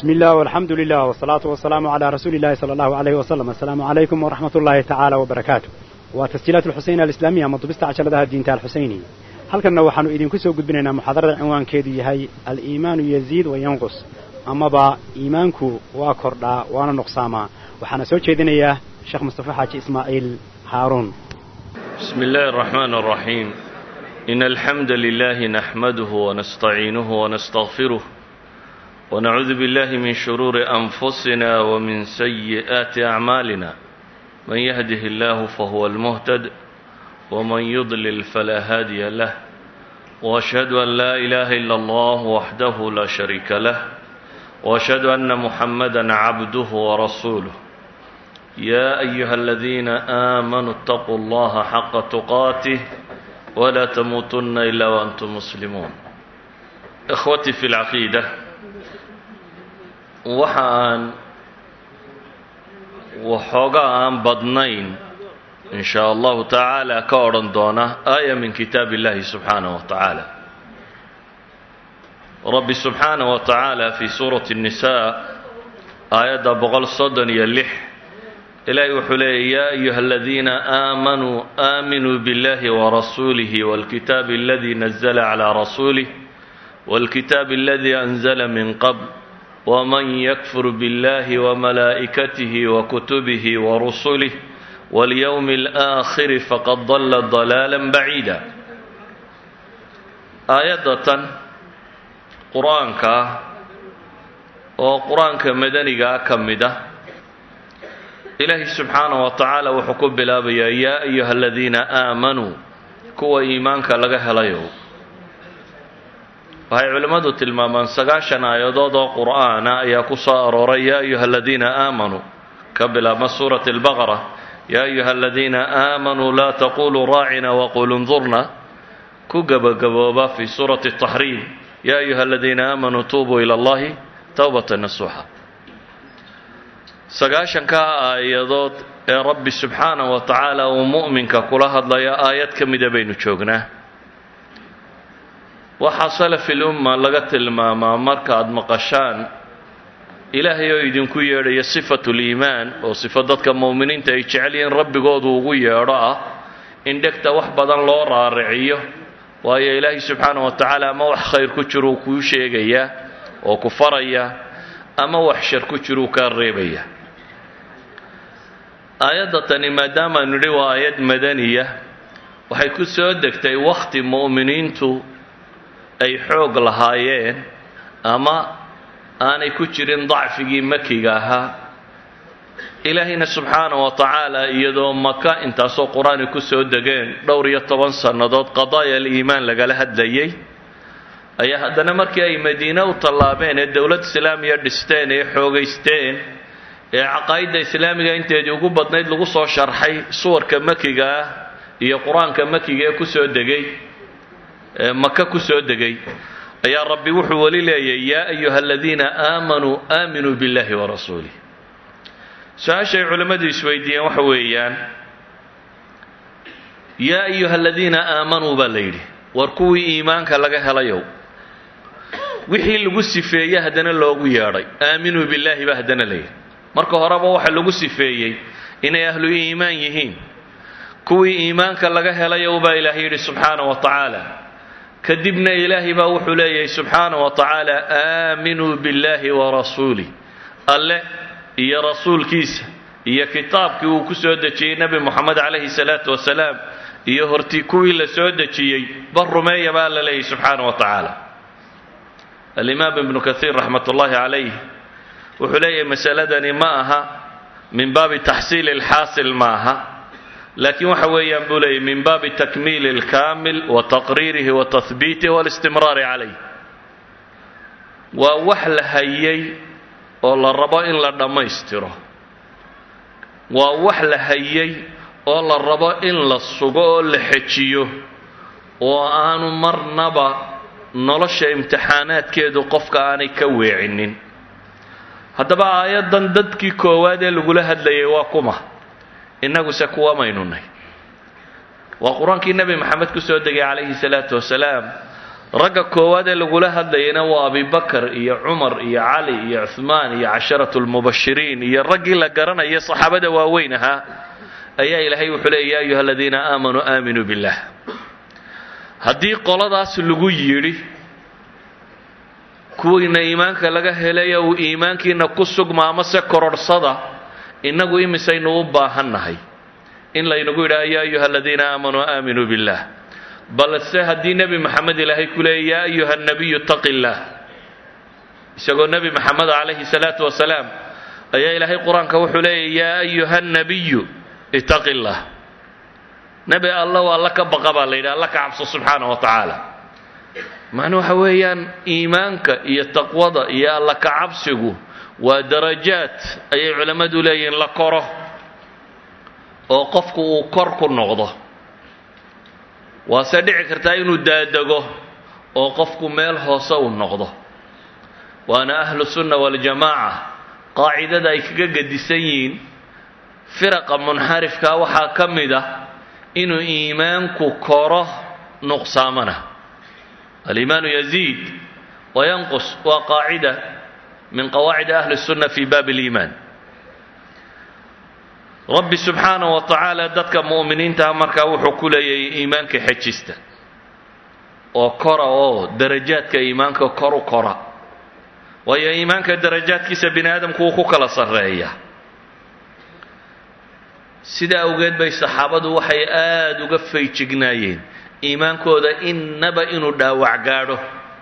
بسم الله والحمد لله والصلاة والسلام على رسول الله صلى الله عليه وسلم السلام عليكم ورحمة الله تعالى وبركاته وتسجيلات الحسين الإسلامية مطبست عشرة الدين الحسيني halkanna waxaanu idinku soo gudbinaynaa muxaadarada cinwaankeedu yahay al-iimaanu yaziid wa yanqus amaba iimaanku waa kordhaa waana nuqsaamaa waxaana soo jeedinayaa sheekh mustafa xaaji ismaaciil haaruun بسم الله الرحمن الرحيم إن الحمد لله نحمده ونستعينه ونستغفره ونعوذ بالله من شرور أنفسنا ومن سيئات أعمالنا من يهده الله فهو المهتد ومن يضلل فلا هادي له وأشهد أن لا إله إلا الله وحده لا شريك له وأشهد أن محمدا عبده ورسوله يا أيها الذين آمنوا اتقوا الله حق تقاته ولا تموتن إلا وأنتم مسلمون إخوتي في العقيدة waxaan waxoogaa aan badnayn in shaa allahu tacaala ka odhan doona aaya min kitaab illahi subxaanah wa tacaala rabbi subxaanah wa tacaala fi suurati الnisaa aayadda boqol soddon iyo lix ilaahay wuxuu leeyay yaa ayuha aladiina aamanuu aaminuu biاllahi warasuulihi wاlkitaabi aladi nazla calى rasuulih wاlkitaabi aladi anzla min qabl wman ykfur biاllahi wmalaa'ikatihi wakutubihi warusulih walyowmi اlآakhiri faqad dala dalaala baciida aayadatan qur-aanka ah oo qur-aanka madanigaa ka mid ah ilaahi subxaanaه wa tacaala wuxuu ku bilaabayaa yaa ayuha aladiina aamanuu kuwa iimaanka laga helayo waxay culimmadu tilmaamaan sagaashan aayadood oo qur'aana ayaa ku soo arooray yaa ayuha aladiina aamanuu ka bilaabma suurati albaqara yaa ayuha aladiina aamanuu laa taquluu raacina waqulu ndurna ku gebagabooba fi suurati taxriim yaa ayuha aladiina aamanuu tuubuu ila allahi towbata nasuuxa sagaashankaa aayadood ee rabbi subxaanah wa tacaala uu mu'minka kula hadlaya aayad ka mida baynu joognaa waxaa salafil umma laga tilmaamaa markaad maqashaan ilaahay oo idinku yeedhaya sifatuliimaan oo sifo dadka mu'miniinta ay jecel yihiin rabbigoodu ugu yeedho ah in dhegta wax badan loo raariciyo waayo ilaahay subxaanah wa tacaala ama wax khayr ku jiruu kuu sheegayaa oo ku faraya ama wax shar ku jiruu kaa reebaya aayadda tani maadaamaanu nidhi waa aayad madaniya waxay ku soo degtay wakhti mu'miniintu ay xoog lahaayeen ama aanay ku jirin dacfigii makiga ahaa ilaahayna subxaana wa tacaala iyadoo maka intaasoo qur-aani ku soo degeen dhowr iyo toban sannadood qadaaya aliimaan lagala hadlayay ayaa haddana markii ay madiine u tallaabeen ee dowlad islaamiya dhisteen ee xoogaysteen ee caqaa'idda islaamiga inteedii ugu badnayd lagu soo sharxay suwarka makiga ah iyo qur-aanka makiga ee ku soo degay maka ku soo degay ayaa rabbi wuxuu weli leeyay yaa ayuha aladiina aamanuu aaminuu biاllahi warasuulih su-aashay culimmadu isweydiiyeen waxa weeyaan yaa ayuha aladiina aamanuu baa la yidhi war kuwii iimaanka laga helayow wixii lagu sifeeyey haddana loogu yeedhay aaminuu billaahi baa haddana la yidhi marka horeba waxa lagu sifeeyey inay ahlu iimaan yihiin kuwii iimaanka laga helayow baa ilaahay yidhi subxaana wa tacaala kadibna ilaahay baa wuxuu leeyahay subxaana wa tacaala aaminuu biاllahi warasuulih alle iyo rasuulkiisa iyo kitaabkii uu ku soo dejiyey nebi moxamed calayhi salaatu wasalaam iyo hortii kuwii la soo dejiyey bar rumeeya baa alla leeyahay subxaana wa tacaala alimaam ibnu kaiir raxmat ullaahi calayh wuxuu leeyahay masaladani ma aha min baabi taxsiili alxaasil ma aha laakiin waxa weeyaan buu leeyay min baabi takmiili اlkaamil wa taqriirihi wa tahbiitihi wاlistimraari calayh waa wax la hayay oo la rabo in la dhammaystiro waa wax la hayay oo la rabo in la sugo oo la xejiyo oo aanu marnaba nolosha imtixaanaadkeedu qofka aanay ka weecinin haddaba aayaddan dadkii koowaad ee lagula hadlayay waa kuma innaguse kuwa maynu nay waa qur-aankii nebi maxamed ku soo degay calayhi salaatu wasalaam ragga koowaad ee lagula hadlayana waa abibakar iyo cumar iyo cali iyo cuhmaan iyo casharatu lmubashiriin iyo raggii la garanaya saxaabada waaweyn ahaa ayaa ilaahay wuxuu leeyay ya ayuha aladiina aamanuu aaminuu billah haddii qoladaas lagu yidhi kuwiina iimaanka laga helaya uu iimaankiina ku sugma amase kororhsada innagu imisaynu u baahannahay in laynagu yidhaha ya ayuha aladiina aamanuu aaminuu billah balse haddii nebi maxamed ilaahay ku leeyay yaa ayuha nabiyu taqi illaah isagoo nebi maxamed calayhi salaatu wasalaam ayaa ilaahay qur-aanka wuxuu leeyay yaa ayuha nabiyu itaqi illah nebi alla waa alla ka baqa baa la yidhi alla ka cabso subxaana wa tacaala macnuu waxa weeyaan iimaanka iyo taqwada iyo alla ka cabsigu waa darajaad ayay culammadu leeyihiin la koro oo qofku uu kor ku noqdo waase dhici kartaa inuu daadego oo qofku meel hoose uu noqdo waana ahlu sunna waljamaaca qaacidada ay kaga gedisan yihiin firaqa munxarifka waxaa ka mid ah inuu iimaanku koro nuqsaamana aliimaanu yaziid wayanqus waa qaacida min qawaacid ahli sunna fi baabi اliimaan rabbi subxaana wa tacaala dadka mu'miniintaha markaa wuxuu ku leeyahay iimaanka xejista oo kora oo darajaadka iimaanka kor u kora waayo iimaanka darajaadkiisa bini aadamku wuu ku kala sarreeya sidaa awgeed bay saxaabadu waxay aada uga faygignaayeen iimaankooda innaba inuu dhaawac gaadho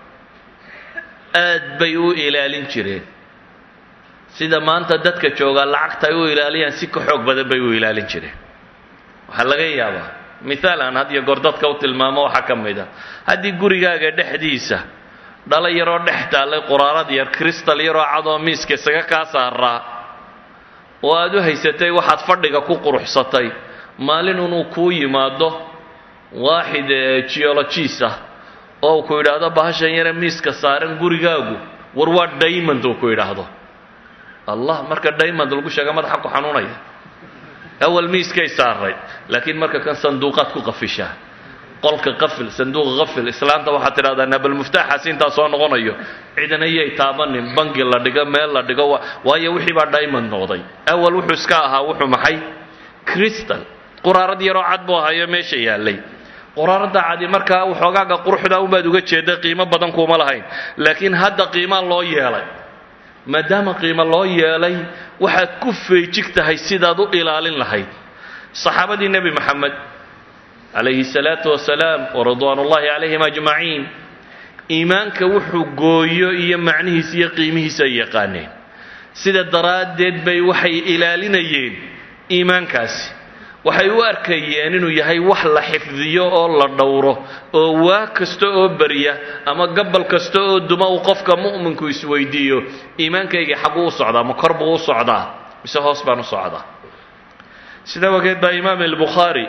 aad bay u ilaalin jireen sida maanta dadka joogaa lacagta ay u ilaaliyaan si ka xoog badan bay u ilaalin jireen waxaa laga yaabaa mithaal aan had iyo goor dadka u tilmaamo waxaa ka mid a haddii gurigaaga dhexdiisa dhalo yaroo dhex taallay quraarad yar kristal yaroo cadoo miiska isaga kaa saaraa oo aad u haysatay waxaad fadhiga ku quruxsatay maalin inuu kuu yimaado waaxid geologiis ah oo uu ku yidhaahdo bahashan yare miiska saaran gurigaagu war waa daymond uu ku yidhaahdo allah marka daymond lagu sheega madaxa ku xanuunaya awal miiskay saaray laakiin marka kan sanduuqaad ku qafishaa qolka qafil sanduuqa qafil islaanta waxaad tidhahdaa nabal muftaaxaasi intaa soo noqonayo cidan ayay taabanin bangi la dhigo meel la dhigo waayo wixii baa diamond noqday awal wuxuu iska ahaa wuxuu maxay crystal quraarad yaroo cad buu ahayo meesha yaallay quraaradda cadi markaa waxoogaaga quruxda unbaad uga jeeda qiimo badan kuuma lahayn laakiin hadda qiimaa loo yeelay maadaama qiimo loo yeelay waxaad ku feejig tahay sidaad u ilaalin lahayd saxaabadii nebi maxamed calayhi salaatu wasalaam waridwaan ullahi calayhim ajmaciin iimaanka wuxuu gooyo iyo macnihiisa iyo qiimihiisa ay yaqaaneen sida daraaddeed bay waxay ilaalinayeen iimaankaasi waxay u arkayeen inuu yahay wax la xifdiyo oo la dhowro oo waa kasta oo berya ama gabal kasta oo duma uu qofka mu'minku isweydiiyo iimaankayga xagguu u socdaa ma kor buu u socdaa mise hoos baan u socdaa sida wageed baa imaam albukhaari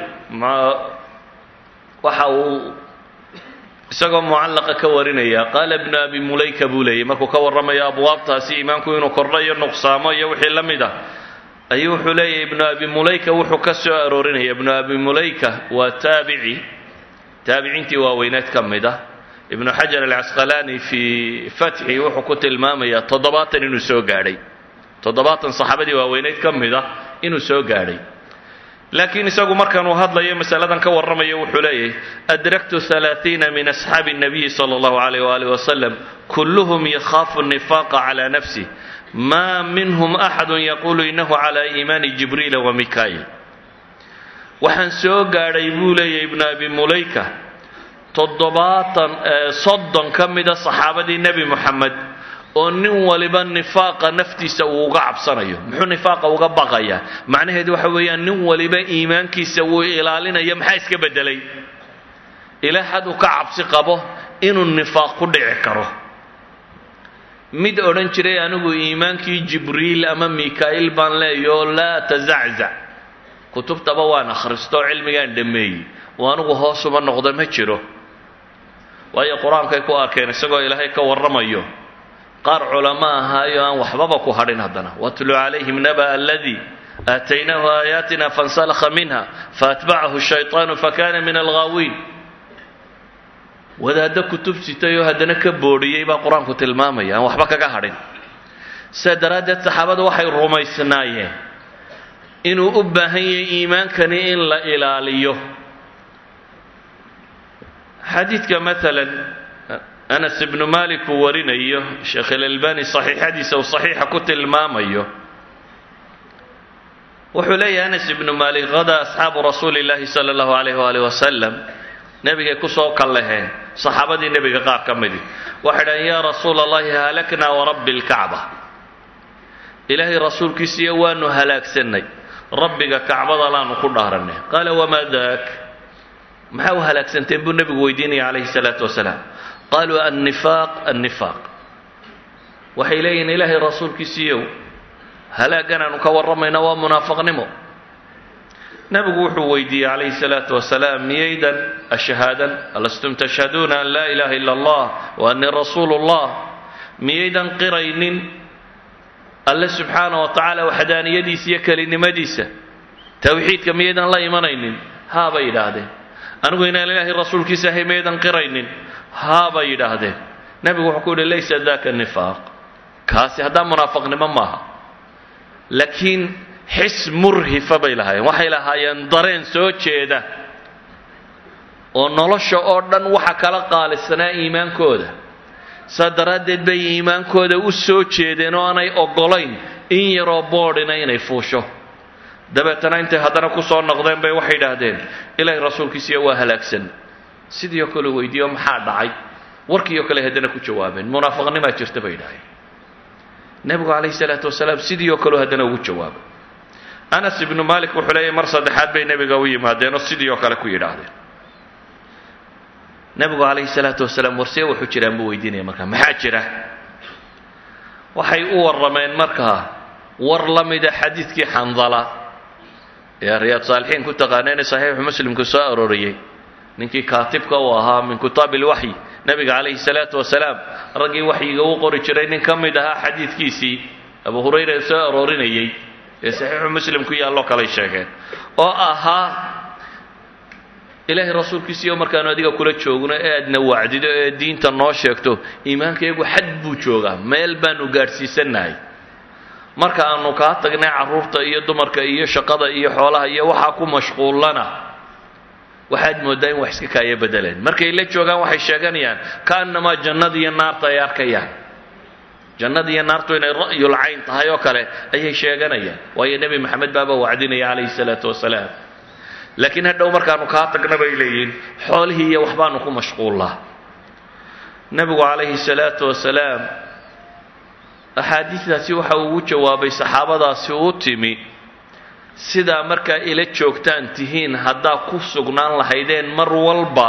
waxa uu isagoo mucallaqa ka warinaya qaala ibnu abi mulayka buu leeyay markuu ka warramayo abwaabtaasi iimaanku inuu kordho iyo nuqsaamo iyo wixii la mid ah ayuu wuxuu leeyahy ibnu abi mulayka wuxuu ka soo aroorinaya ibnu abi mulayka waa taabici taabiciintii waaweyneed ka mid ah ibnu xajar alcasqalaani fii fatxi wuxuu ku tilmaamayaa toddobaatan inuu soo gaadhay toddobaatan saxaabadii waaweyneyd ka mid ah inuu soo gaadhay laakiin isagu markanuu hadlayo masaladan ka warramayo wuxuu leeyahay adraktu alaaiina min asxaabi الnabiyi salى اllahu alayh waalih wasalam kulluhum yakhaafu nifaaqa cala nafsih ma minhum axadu yaqulu inahu cala iimaani jibriila wa mikail waxaan soo gaadhay buu leeyahy ibnu abi mulayka toddobaatan soddon ka mida saxaabadii nebi moxamed oo nin waliba nifaaqa naftiisa uu uga cabsanayo muxuu nifaaqa uga baqayaa macnaheedu waxa weeyaan nin waliba iimaankiisa wuu ilaalinayo maxaa iska beddelay ilaa xad uu ka cabsi qabo inuu nifaaq ku dhici karo mid odhan jiray anigu iimaankii jibriil ama mikaa'il baan leeyaho laa tazaczac kutubtaba waan akhristoo cilmigaan dhammeeyey oo anigu hoosuma noqdo ma jiro waayo qur-aankay ku arkeen isagoo ilaahay ka warramayo qaar culamo ahaayo aan waxbaba ku hadhin haddana watlu calayhim naba aladii aataynaahu aayaatina fansalakha minha faatbacahu shayطaanu fakana min alghaawiin wadaaddo kutub sitay oo haddana ka boodhiyey baa qur-aanku tilmaamaya aan waxba kaga hadhin sidaa daraaddeed saxaabadu waxay rumaysnaayeen inuu u baahan yahay iimaankani in la ilaaliyo xadiidka maalan anas ibnu malik uu warinayo sheekh ilalbani saxiixadiisa uu saxiixa ku tilmaamayo wuxuu leeyahay anas ibnu malik hadaa asxaabu rasuuli llahi sala allahu alayh waalih wasalam nebigay kusoo kallaheen saxaabadii nebiga qaar ka midi waxay dhahen yaa rasuula allahi halaknaa warabbi lkacba ilaahay rasuulkiisiiyo waanu halaagsannay rabbiga kacbada laanu ku dhaaranay qaala wamaa daak maxaa u halaagsanteen buu nebigu weydiinaya calayhi salaatu wasalaam qaaluu annifaaq annifaaq waxay leeyihiin ilaahay rasuulkiisiiyow halaaggan aanu ka warramayna waa munaafaqnimo nebigu wuxuu weydiiyey calayhi salaatu wasalaam miyaydan ashhaadan alastum tashhaduuna an laa ilaha ila allah wa annii rasuulu llah miyaydan qiraynin alle subxaana wa tacaala waxdaaniyadiisa iyo kelinimadiisa towxiidka miyaydan la imanaynin haa bay yidhaahdeen anigu inaan ilaahay rasuulkiisa ahay miyaydan qiraynin haa bay yidhaahdeen nebigu wuxuu ku yidhi laysa daka nifaaq kaasi haddaa munaafaqnimo maaha laakiin xis murhifa bay lahaayeen waxay lahaayeen dareen soo jeeda oo nolosha oo dhan waxa kala qaalisanaa iimaankooda saa daraaddeed bay iimaankooda u soo jeedeen oo aanay oggolayn in yaroo boodhina inay fuusho dabeetana intay haddana ku soo noqdeen bay waxay idhaahdeen ilaahay rasuulkiisiiya waa halaagsan sidii oo kale weydiiyo maxaa dhacay warkii oo kale haddana ku jawaabeen munaafaqnimaa jirta bay idhahdeen nebigu calayhi salaatu wasalaam sidii oo kaleo haddana ugu jawaabay anas ibnu malik wuxuu leeyahy mar saddexaad bay nebiga u yimaadeen oo sidii oo kale ku yidhaahdeen nebigu calayhi salaatu wasalaam warsee wuxuu jiraan buu weydiinaya markaa maxaa jira waxay u warrameen markaa war la mida xadiidkii xandala ee riyaad saalixiin ku taqaaneen saxiixu muslimku soo arooriyey ninkii kaatibka uu ahaa min kutaab ilwaxyi nebiga calayhi salaatu wasalaam raggii waxyiga u qori jiray nin ka mid ahaa xadiidkiisii abu hurayra soo aroorinayey ee saxiixu muslim ku yaalloo kalay sheegeen oo ahaa ilaahay rasuulkiisiiyo markaanu adiga kula joogno ee aadna wacdido ee diinta noo sheegto iimaankayagu xad buu joogaa meel baanu gaadhsiisannahay marka aanu kaa tagnay carruurta iyo dumarka iyo shaqada iyo xoolaha iyo waxaa ku mashquullana waxaad mooddaa in wax iska kaaya bedeleen markay la joogaan waxay sheeganayaan kaannamaa jannada iyo naarta ay arkayaan jannada iyo naartu inay ra'yul cayn tahay oo kale ayay sheeganayaan waayo nebi maxamed baaba wacdinaya calayhi salaatu wasalaam laakiin hadhow markaanu kaa tagna bay leeyihiin xoolihii iyo waxbaanu ku mashquullaa nebigu calayhi salaatu wasalaam axaadiistaasi waxa uu ugu jawaabay saxaabadaasi u timi sidaa markaa ila joogtaan tihiin haddaa ku sugnaan lahaydeen mar walba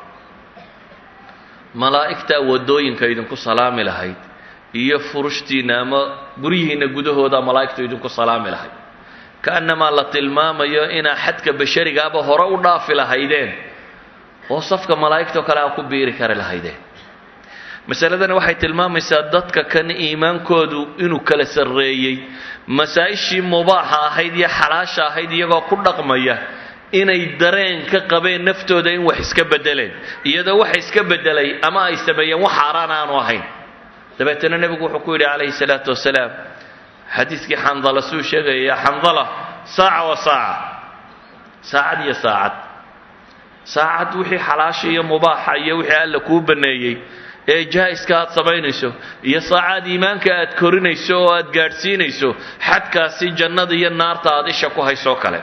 malaa'igtaa waddooyinka idinku salaami lahayd iyo furushtiinna ama guryihiinna gudahooda malaa'igtu idinku salaami lahayd kaannamaa la tilmaamayo inaa xadka basharigaaba hore u dhaafi lahaydeen oo safka malaa'igtao kale aa ku biiri kari lahaydeen masaladani waxay tilmaamaysaa dadka kan iimaankoodu inuu kala sarreeyey masaa-ishii mubaaxa ahayd iyo xalaasha ahayd iyagoo ku dhaqmaya inay dareen ka qabeen naftooda in wax iska bedeleen iyadoo waxa iska bedelay ama ay sameeyeen wax xaaraan aanu ahayn dabeetana nebigu wuxuu ku yidhi calayhi salaatu wasalaam xadiiskii xandala suu sheegaya xandala saaca wa saaca saacad iyo saacad saacad wixii xalaasha iyo mubaaxa iyo wixii alla kuu baneeyey ee jaa-iska aad samaynayso iyo saacaad iimaanka aad korinayso oo aad gaadhsiinayso xadkaasi jannada iyo naarta aad isha ku haysoo kale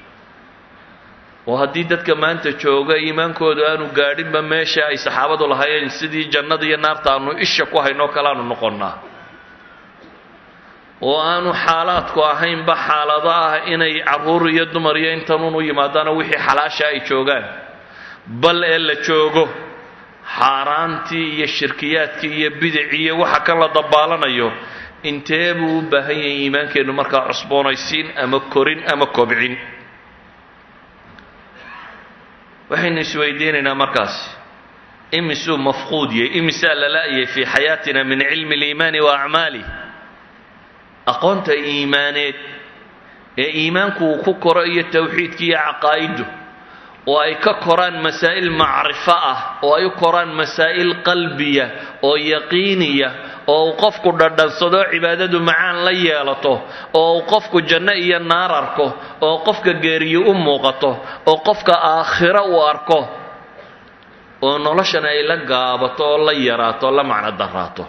oo haddii dadka maanta jooga iimaankoodu aanu gaadhinba meesha ay saxaabadu lahaayeen sidii jannada iyo naarta aanu isha ku haynoo kale aanu noqonnaa oo aanu xaalaadku ahaynba xaalado ah inay carruur iyo dumar iyo intanuun u yimaadaano wixii xalaasha ay joogaan bal ee la joogo xaaraantii iyo shirkiyaadkii iyo bidicii iyo waxa kan la dabaalanayo intee buu u baahan yahay iimaankeennu markaa cusboonaysiin ama korin ama kobcin waxaynu isweydiinaynaa markaas imisuu mafquud yahay imisaa la la'yay fii xayaatina min cilmi اliimaani wa acmaalih aqoonta iimaaneed ee iimaanku uu ku koro iyo towxiidki iyo caqaa'iddu oo ay ka koraan masaa'il macrifo ah oo ay u koraan masaa'il qalbiya oo yaqiiniya oo uu qofku dhadhansado cibaadadu macaan la yeelato oo uu qofku janno iyo naar arko oo qofka geeriyo u muuqato oo qofka aakhiro u arko oo noloshana ay la gaabato oo la yaraato o la macno daraato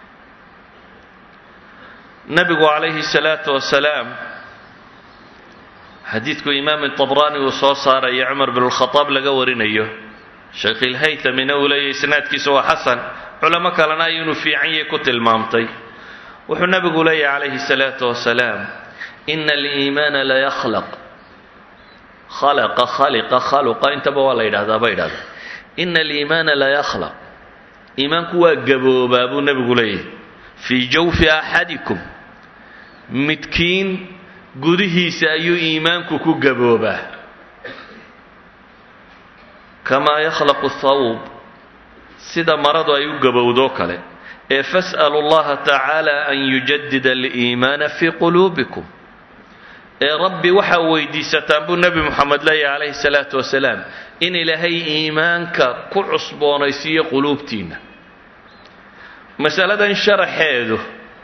nabigu calayhi salaatu wasalaam xadiidku imaam tabraani uu soo saaraya cumar bin lkhadaab laga warinayo sheekh ilhaytamina uu leeyahy isnaadkiisa waa xasan culamo kalena ay inuu fiican yahay ku tilmaamtay wuxuu nabigu leeyahy calayhi salaatu wasalaam ina aliimaana layakhlaq khalaqa khaliqa khaluqa intaba waa la yidhahdaa ba yidhahda ina aliimaana layakhlaq iimaanku waa gaboobaa buu nebigu leeyahy fii jawfi axadikum midkiin gudihiisa ayuu iimaanku ku gaboobaa kamaa yakhlaqu thawb sida maradu ay u gabowdoo kale ee fas'alu llaha tacaala an yujadida aliimaana fii quluubikum ee rabbi waxaa weydiisataan buu nebi moxamed leeyahy calayhi salaatu wasalaam in ilaahay iimaanka ku cusboonaysiiyo quluubtiinna masaladan sharaxeedu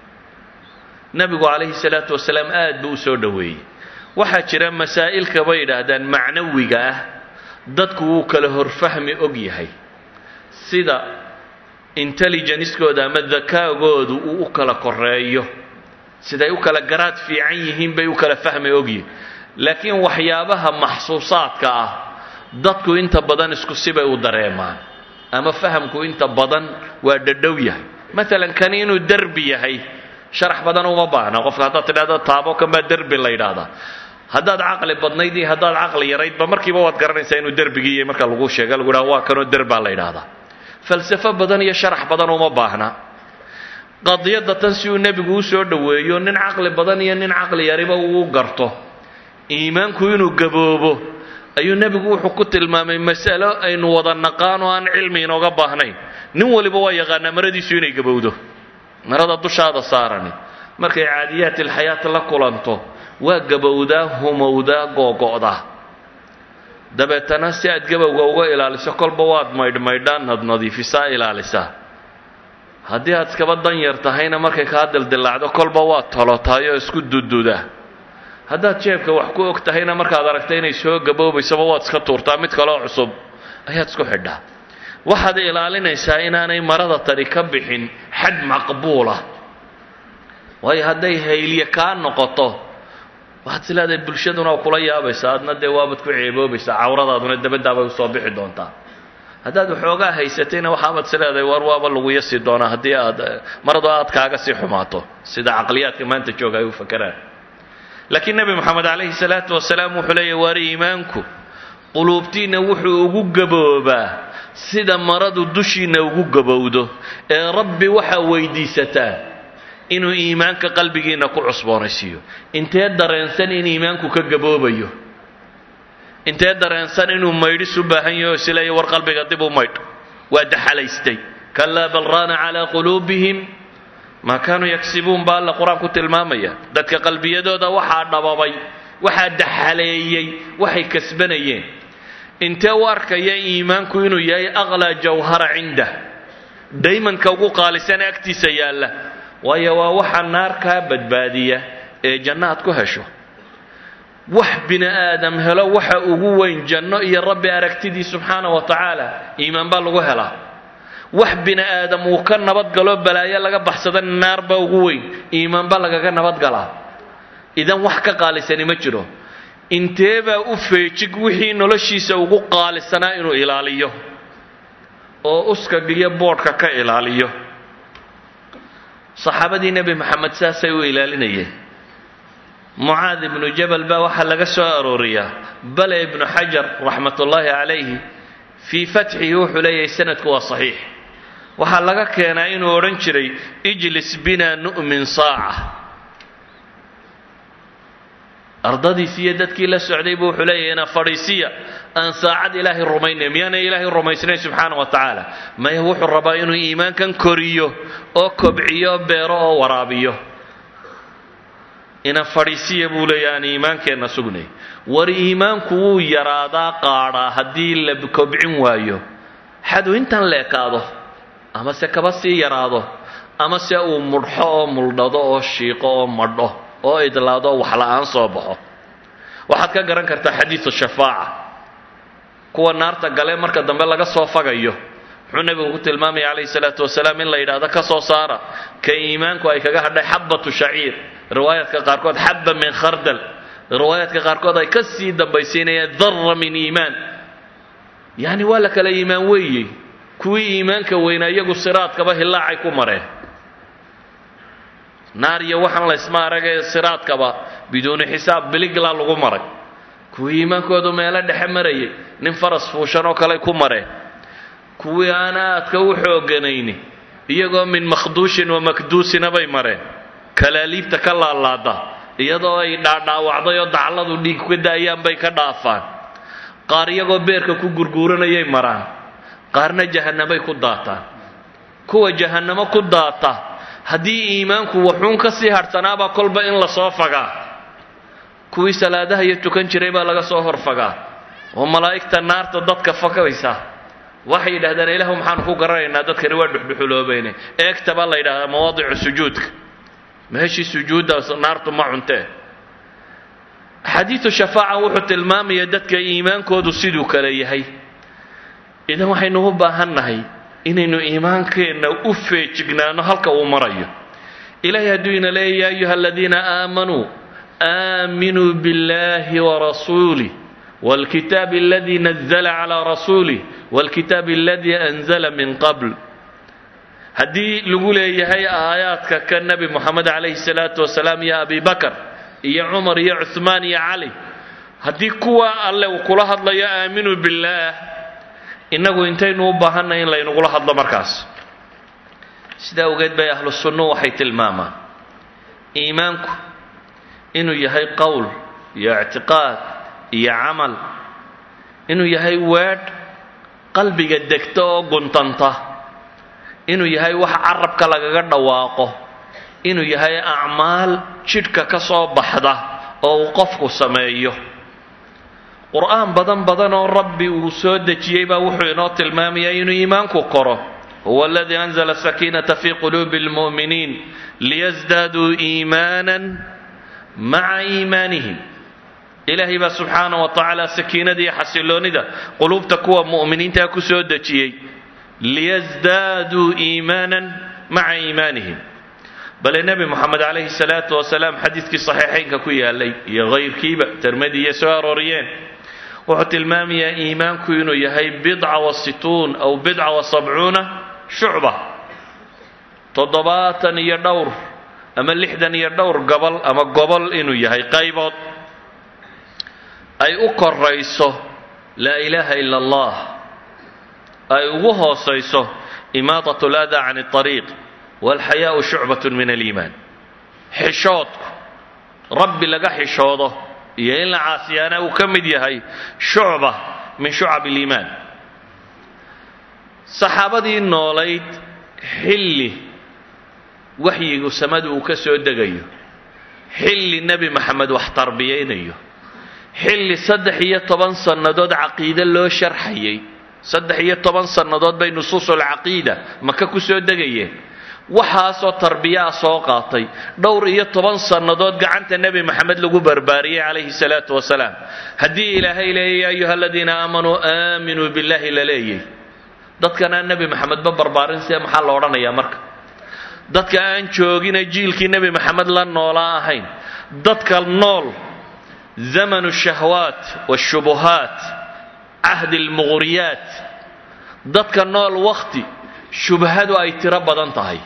nebigu calayhi salaatu wasalaam aad buu u soo dhoweeyey waxaa jira masaa'ilka bay yidhaahdaan macnawiga ah dadku wuu kala horfahmi og yahay sida intelligencekooda ama dakaagoodu uu u kala koreeyo siday u kala garaad fiican yihiin bay u kala fahmi ogyihin laakiin waxyaabaha maxsuusaadka ah dadku inta badan isku sibay u dareemaan ama fahamku inta badan waa dhadhow yahay maalan kani inuu derbi yahay sharax badan uma baahna qofka haddaad tidhahdo taabo kan baa derbi la yidhaahdaa haddaad caqli badnayd iyo haddaad caqli yaraydba markiiba waad garanaysaa inuu derbigii iyo marka lagu sheega lagu dhaha waa kanoo derbaa la yidhaahdaa falsafo badan iyo sharax badan uma baahna qadiyadda tan si uu nebigu u soo dhoweeyo nin caqli badan iyo nin caqli yariba uu garto iimaanku inuu gaboobo ayuu nebigu wuxuu ku tilmaamay masalo aynu wada naqaan oo aan cilmi inooga baahnayn nin waliba waa yaqaanaa maradiisu inay gabowdo marada dushaada saarani markay caadiyaat ilxayaat la kulanto waa gabowdaa humowdaa googo'daa dabeetana si aad gabowga uga ilaaliso kolba waad maydhmaydhaan ad nadiifisaa ilaalisaa haddii aad iskaba dan yar tahayna markay kaa dildilaacdo kolba waad tolotahay oo isku dududaa haddaad jeebka wax ku og tahayna markaad aragta inay soo gaboobaysaba waad iska tuurtaa mid kaleo cusub ayaad isku xidhaa waxaad ilaalinaysaa inaanay marada tani ka bixin xad maqbuulah waayo hadday haylye kaa noqoto waxaad is leedahay bulshaduna waa kula yaabaysaa adna dee waabad ku ceeboobaysaa cawradaaduna dabadaabay usoo bixi doontaa haddaad waxoogaa haysatayna waxaabaad is leedahay war waaba lagu yasi doonaa haddii aad maradu aad kaaga sii xumaato sida caqliyaadka maanta jooga ay u fakeraan laakiin nebi moxamed calayhi salaatu wasalaam wuxuu leeyahy waar iimaanku quluubtiinna wuxuu ugu gaboobaa sida maradu dushiinna ugu gabowdo ee rabbi waxaa weydiisataa inuu iimaanka qalbigiinna ku cusboonaysiiyo intee dareensan in iimaanku ka gaboobayo intee dareensan inuu maydhis u baahan yaho isleeya war qalbiga dib u maydh waa daxalaystay kalaa bal raana calaa quluubihim maa kaanuu yagsibuun baa alla qur-aanku tilmaamaya dadka qalbiyadooda waxaa dhababay waxaa daxaleeyey waxay kasbanayeen intee u arkaya iimaanku inuu yahay aqlaa jawhara cindah daymanka ugu qaalisana agtiisa yaalla waayo waa waxa naar kaa badbaadiya ee janno aad ku hesho wax bini aadam helo waxa ugu weyn janno iyo rabbi aragtidii subxaana wa tacaala iimaan baa lagu helaa wax bini aadam uu ka nabadgalo balaayo laga baxsada naar baa ugu weyn iimaan baa lagaga nabadgalaa idan wax ka qaalisani ma jiro intee baa u feejig wixii noloshiisa ugu qaalisanaa inuu ilaaliyo oo uskag iyo boodhka ka ilaaliyo saxaabadii nebi maxamed saasay u ilaalinayeen mucaad ibnu jabal baa waxaa laga soo arooriyaa bale ibnu xajar raxmat ullaahi calayhi fii fatxihi wuxuu leeyahay sanadku waa saxiix waxaa laga keenaa inuu odhan jiray ijlis bina nu'min saaca ardadiisi iyo dadkii la socday buu wuxuu leeyahay ina fadhiisiya aan saacad ilaahay rumaynay miyaanay ilaahay rumaysnayn subxaana wa tacaala maya wuxuu rabaa inuu iimaankan koriyo oo kobciyo beero oo waraabiyo ina fadhiisiya buu leeya aan iimaankeenna sugnay war iimaanku wuu yaraadaa qaadhaa haddii la kobcin waayo xadu intan leekaado ama se kaba sii yaraado ama se uu mudhxo oo muldhado oo shiiqo oo madho oo idlaado wax la-aan soo baxo waxaad ka garan kartaa xadiidu shafaaca kuwa naarta gale marka dambe laga soo fagayo muxuu nebigu ku tilmaamaya calayhi salaatu wasalaam in la yidhaahdo ka soo saara ka iimaanku ay kaga hadhay xabatu shaciir riwaayaadka qaarkood xabba min khardal riwaayaadka qaarkood ay ka sii dambaysiinayaan darra min iimaan yacni waa la kala iimaan weeyey kuwii iimaanka weynaa iyagu siraadkaba hilaacay ku mareen naar iyo waxaan laysma aragee siraadkaba biduuni xisaab biligla lagu maray kuwii iimaankoodu meelo dhexe marayay nin faras fuushan oo kale ku mareen kuwii aan aadka u xooganayni iyagoo min makhduushin wa makduusina bay mareen kalaaliibta ka laalaada iyadoo ay dhaadhaawacday oo dacladu dhiig ka daayaan bay ka dhaafaan qaar iyagoo beerka ku gurguuranayay maraan qaarna jahannamay ku daataan kuwa jahannamo ku daata haddii iimaanku waxuun ka sii hadhsanaabaa kolba in lasoo fagaa kuwii salaadaha iyo tukan jiray baa laga soo horfagaa oo malaa'igta naarta dadka fakaysa waxay yidhahdeen ilaahu maxaanu ku garanaynaa dadkani waa dhuxdhuxuloobayne eegta baa la yidhahdaa mawaadicu sujuudka meeshii sujuuddaas naartu ma cuntee xadiidu shafaaca wuxuu tilmaamaya dadka iimaankoodu siduu kale yahay idan waxaynu u baahannahay inaynu iimaankeenna u feejignaano halka uu marayo ilahay hadduu ina leeya ya ayuha aladiina aamanuu aaminuu biاllahi warasuulih wاlkitaab aladi nazla calى rasuulih wاlkitaab aladi anzla min qabl haddii lagu leeyahay aayaadka ka nebi moxamed calayhi salaatu wasalaam iyo abi bakar iyo cumar iyo cuhmaan iyo cali haddii kuwa alle uu kula hadlayo aaminuu billaah innagu intaynu u baahannahay in laynugula hadlo markaas sidaa awgeed bay ahlu sunnu waxay tilmaamaan iimaanku inuu yahay qowl iyo ictiqaad iyo camal inuu yahay weedh qalbiga degta oo guntanta inuu yahay wax carabka lagaga dhawaaqo inuu yahay acmaal jidhka ka soo baxda oo uu qofku sameeyo qur'aan badan badan oo rabbi uu soo dejiyey baa wuxuu inoo tilmaamayaa inuu iimaanku koro huwa aladii anzla sakiinata fi quluubi اlmu'miniin liyasdaaduu iimaanan maca iimaanihim ilaahay baa subxaana wa tacaala sakiinada iyo xasiloonida quluubta kuwa mu'miniintaa ku soo dejiyey liyasdaaduu iimaanan maca iimaanihim bale nebi moxamed calayhi salaatu wasalaam xadiidkii saxiixaynka ku yaalay iyo hayrkiiba termadiiyo soo arooriyeen wuxuu tilmaamayaa iimaanku inuu yahay bidca wa situun aw bidca wa sabcuuna shucba toddobaatan iyo dhowr ama lixdan iyo dhowr gobol ama gobol inuu yahay qaybood ay u korayso laa ilaaha ila allah ay ugu hoosayso imaadat lada can اطariiq walxayaau shucbat min aliimaan xishoodku rabbi laga xishoodo iyo in la caasiyaana uu ka mid yahay shucba min shucab اliimaan saxaabadii noolayd xilli waxyigu samadu uu ka soo degayo xilli nebi maxamed wax tarbiyaynayo xilli saddex iyo toban sannadood caqiide loo sharxayay saddex iyo toban sannadood bay nusuusulcaqiida maka ku soo degayeen waxaasoo tarbiyaa soo qaatay dhowr iyo toban sannadood gacanta nebi maxamed lagu barbaariyey calayhi salaatu wasalaam haddii ilaahay leeyay ya ayuha aladiina aamanuu aaminuu billahi la leeyay dadkan aan nebi maxamedba barbaarin see maxaa la odhanayaa marka dadka aan joogina jiilkii nebi maxamed la noolaa ahayn dadka nool zamanu shahwaat washubuhaat cahdi lmuqhriyaat dadka nool wakhti shubhadu ay tiro badan tahay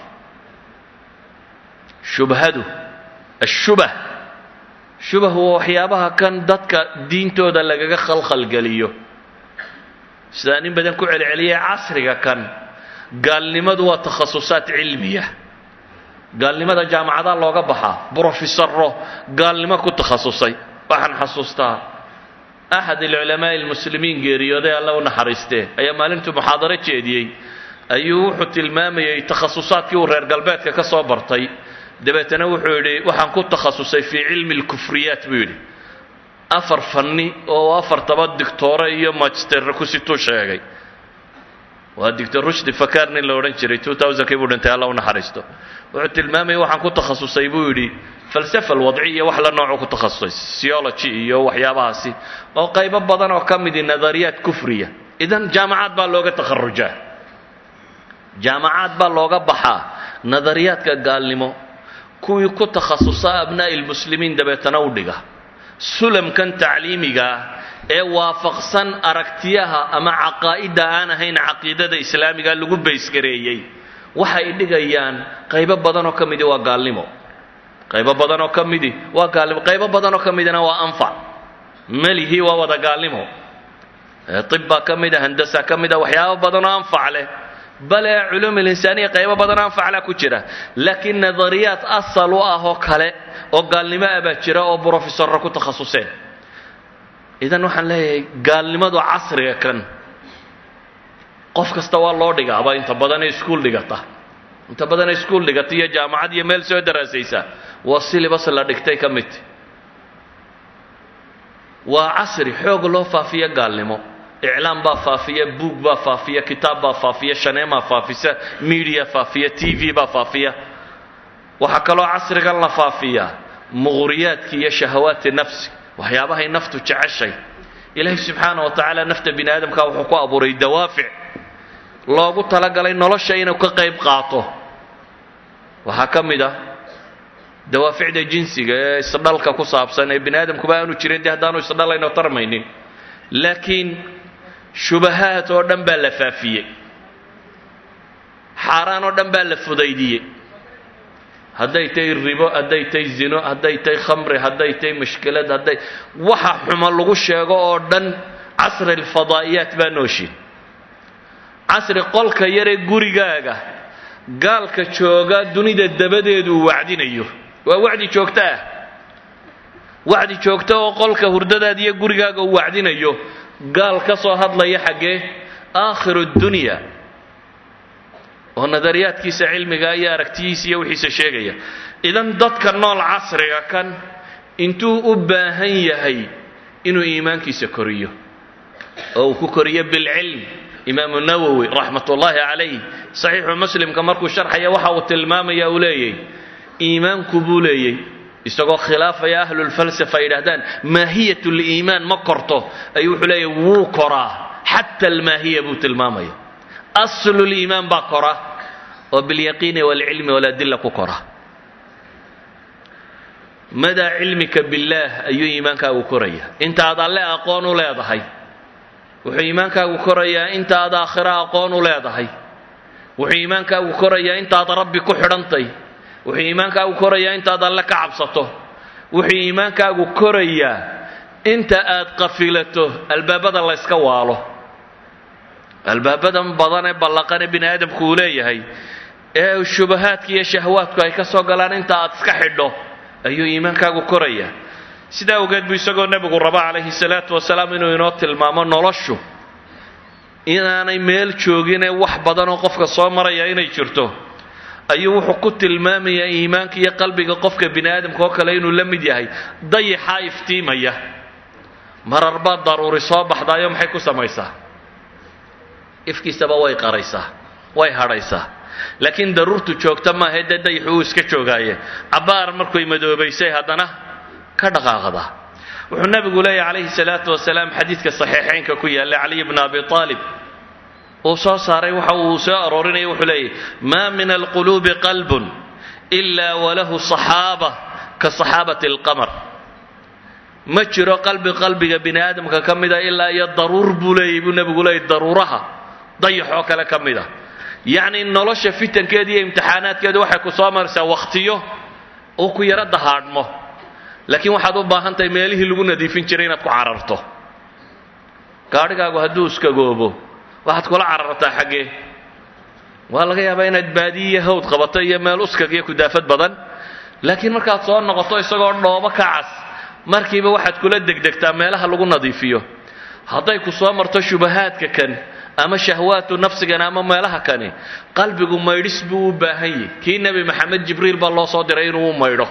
shubhadu ashubah shubah waa waxyaabaha kan dadka diintooda lagaga khalkhalgeliyo sidaan in badan ku celceliyay casriga kan gaalnimadu waa takhasusaad cilmiya gaalnimada jaamacadaa looga baxaa brofesaro gaalnimo ku takhasusay waxaan xasuustaa axad alculamaa'i almuslimiin geeriyooday alla u naxariistee ayaa maalintuu muxaadaro jeediyey ayuu wuxuu tilmaamayay takhasusaadkii uu reer galbeedka ka soo bartay dabeetana wuxuu yidhi waxaan ku takhasusay fii cilmi اlkufriyaat buu yidhi afar fanni oo afartaba dictoore iyo magisterre ku situu sheegay waa dictor rushdi fakar nin la odhan jiray kii buu dhintay alla u naxariisto wuxuu tilmaamayay waxaan ku takhasusay buu yidhi falsafa alwadci iyo wax la noocuu ku takhasusay syology iyo waxyaabahaasi oo qaybo badan oo ka midi nadariyaat kufriya idan jaamacaad baa looga takharujaa jaamacaad baa looga baxaa nadariyaadka gaalnimo kuwii ku takhasusa abnaa'i lmuslimiin dabeetana u dhiga sulamkan tacliimiga ah ee waafaqsan aragtiyaha ama caqaa'idda aan ahayn caqiidada islaamiga lagu baysgareeyey waxay dhigayaan qaybo badan oo ka midi waa gaalnimo qaybo badan oo ka midi waa gaalnimo qaybo badan oo ka midina waa anfac melihii waa wada gaalnimo طib baa ka mida handasa ka mida waxyaabo badan oo anfac leh bale culuum اlinsaaniya qaybo badan oo anfac leh ku jira laakiin nadariyaad asal u ah oo kale oo gaalnimo ah baa jira oo brofesorra ku takhasuseen idan waxaan leeyahay gaalnimadu casriga kan qof kasta waa loo dhigaaba inta badanee iskuul dhigata inta badanee iskuul dhigata iyo jaamacad iyo meel soo daraasaysa waa silibas la dhigtay ka mid waa casri xoog loo faafiya gaalnimo iclaam baa faafiya buug baa faafiya kitaab baa faafiya shaneemaa faafisa media faafiya t v baa faafiya waxaa kaloo casrigan la faafiyaa muqhriyaadki iyo shahawaati nafsi waxyaabahay naftu jeceshay ilaahay subxaana wa tacaala nafta bini aadamka wuxuu ku abuuray dawaafic loogu talagalay nolosha inuu ka qayb qaato waxaa ka mid ah dawaaficda jinsiga ee isdhalka ku saabsan ee bini aadamkuba aanu jirin dee haddaanu isdhalayno tarmaynin laakiin shubahaad oo dhan baa la faafiyey xaaraan oo dhan baa la fudaydiyey hadday tahay ribo hadday tahay zino hadday tahay khamri hadday tahay mushkilad hadday waxa xumo lagu sheego oo dhan casri alfadaa'iyaat baa nooshin casri qolka yaree gurigaaga gaalka jooga dunida dabadeedu uu wacdinayo waa wacdi joogto ah wacdi joogto oo qolka hurdadaada iyo gurigaaga uu wacdinayo gaal ka soo hadlaya xaggee aakhiru dunya oo nadariyaadkiisa cilmiga iyo aragtiyiisa iyo wixiisa sheegaya idan dadka nool casriga kan intuu u baahan yahay inuu iimaankiisa koriyo oo uu ku koriyo bilcilm imaamu nawowi raxmat ullaahi calayh saxiixu muslimka markuu sharxaya waxa uu tilmaamaya uu leeyay iimaanku buu leeyey isagoo khilaafaya ahlulfalsafa ay yidhahdaan maahiyat liimaan ma korto ayuu wuxuu leeyahy wuu koraa xata almaahiya buu tilmaamaya aslu liimaan baa kora oo bilyaqiini walcilmi waladilla ku kora madaa cilmika billaah ayuu iimaankaagu koraya intaad alle aqoon u leedahay wuxuu iimaankaagu korayaa intaad aakhiro aqoon u leedahay wuxuu iimaankaagu korayaa intaad rabbi ku xidhantay wuxuu iimaankaagu korayaa intaad alle ka cabsato wuxuu iimaankaagu korayaa inta aad qafilato albaabada layska waalo albaabadan badan ee ballaqan ee bini aadamku uu leeyahay ee shubahaadka iyo shahwaadku ay ka soo galaan inta aad iska xidho ayuu iimaankaagu korayaa sidaa awgeed buu isagoo nebigu raba calayhi salaatu wasalaam inuu inoo tilmaamo noloshu inaanay meel jooginee wax badan oo qofka soo maraya inay jirto ayuu wuxuu ku tilmaamayaa iimaanka iyo qalbiga qofka bini aadamka oo kale inuu la mid yahay dayixaa iftiimaya marar baa daruuri soo baxdaayo maxay ku samaysaa ifkiisaba way qaraysaa way hadhaysaa laakiin daruurtu joogta maahae dee dayixu uu iska joogaaye cabbaar markuy madoobaysay haddana ka dhaqaaqda wuxuu nabigu leeyahy calayhi salaatu wasalaam xadiidka saxiixaynka ku yaalla caliy bna abi aalib uu soo saaray waxa uu soo aroorinaya wuxuu leeyahy maa min alquluubi qalbun ila walahu saxaaba ka saxaabati alqamar ma jiro qalbi qalbiga bini aadamka ka mida ilaa iyo daruur buu leeyahy buu nebigu leeyahy daruuraha dayax oo kale ka mid a yacni nolosha fitankeeda iyo imtixaanaadkeedu waxay ku soo maraysaa wakhtiyo uu ku yaro dahaadhmo laakiin waxaad u baahan tahay meelihii lagu nadiifin jiray inaad ku cararto gaadhigaagu hadduu iskagoobo waxaad kula carartaa xaggee waa laga yaabaa inaad baadiyi iyo hawd qabato iyo meel uskag iyo kudaafad badan laakiin markaad soo noqoto isagoo dhoobo ka cas markiiba waxaad kula degdegtaa meelaha lagu nadiifiyo hadday ku soo marto shubahaadka kan ama shahwaatu nafsigan ama meelaha kani qalbigu maydhis buu u baahan yahy kii nebi maxamed jibriil baa loo soo diray inuu u maydho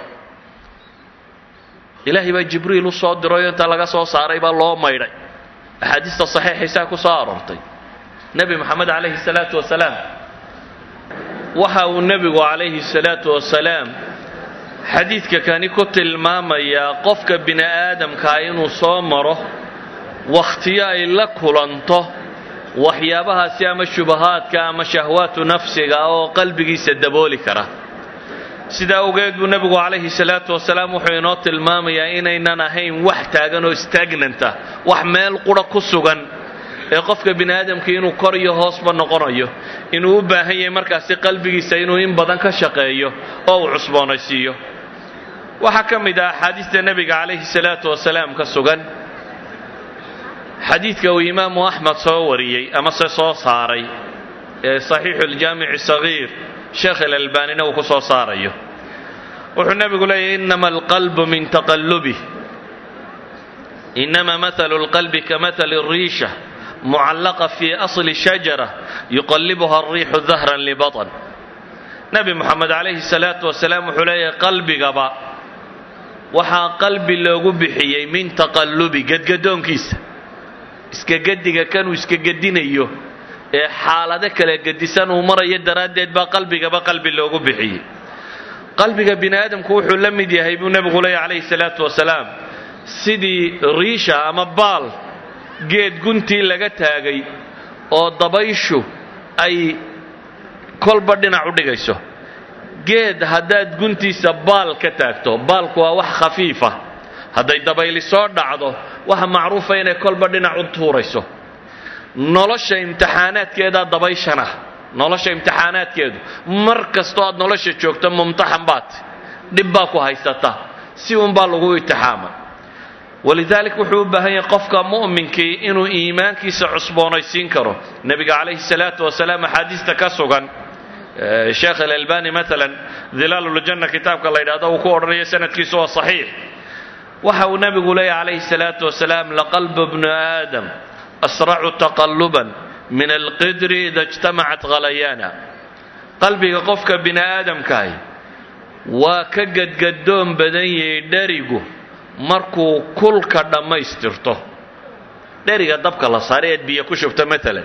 ilaahay baa jibriil u soo dirayo inta laga soo saaray baa loo maydhay axaadiista saxiixaysaa ku soo aroortay nebi moxamed calayhi salaatu wasalaam waxa uu nebigu calayhi salaatu wasalaam xadiidka kani ku tilmaamayaa qofka bini aadamkaa inuu soo maro wakhtiyo ay la kulanto waxyaabahaasi ama shubahaadka ama shahwaatu nafsiga oo qalbigiisa dabooli kara sidaa awgeed buu nebigu calayhi salaatu wasalaam wuxuu inoo tilmaamayaa inaynan ahayn wax taagan oo stagnanta wax meel qura ku sugan ee qofka bini aadamkii inuu kor iyo hoosba noqonayo inuu u baahan yahay markaasi qalbigiisa inuu in badan ka shaqeeyo oo uu cusboonaysiiyo waxaa ka mid ah axaadiista nebiga calayhi salaatu wasalaam ka sugan xadiidka uu imaamu axmed soo wariyey ama se soo saaray ee saxiixu ljaamici sagiir sheekh ilalbaanina uu ku soo saarayo wuxuu nebigu leeyahy inama alqalbu min taqallubih inama mathalu lqalbi kamathali riisha mucallaqa fii asli shajara yuqallibuha alriixu dahran libaطn nebi moxamed calayhi salaatu wasalaam wuxuu leeyahay qalbigaba waxaa qalbi loogu bixiyey min taqallubi gedgadoonkiisa iska gediga kanuu iska gedinayo ee xaalado kala gedisan uu marayo daraaddeed baa qalbigaba qalbi loogu bixiyey qalbiga bini aadamku wuxuu la mid yahay buu nebigu leeyahy calayhi salaatu wasalaam sidii riisha ama baal geed guntii laga taagay oo dabayshu ay kolba dhinac u dhigayso geed haddaad guntiisa baal ka taagto baalku waa wax khafiifa hadday dabayli soo dhacdo waxa macruufa inay kolba dhinac u tuurayso nolosha imtixaanaadkeedaa dabayshana nolosha imtixaanaadkeedu mar kastoo aad nolosha joogto mumtaxan baad dhib baa ku haysata si unbaa lagu imtixaama walidaalik wuxuu u baahan yahay qofka mu'minkii inuu iimaankiisa cusboonaysiin karo nebiga calayhi salaatu wasalaam axaadiista ka sugan sheekh alalbani maalan dilaaluljanna kitaabka la yidhahdo uu ku odhanayo sanadkiisu waa saxiix waxa uu nebigu leeyahy calayhi salaatu wasalaam laqalbu bnu aadam asracu taqalluban min alqidri ida ijtamacat khalayaana qalbiga qofka bini aadamkahi waa ka gadgadoon badan yahay dherigu markuu kulka dhammaystirto dheriga dabka la saaray eed biyo ku shubto maalan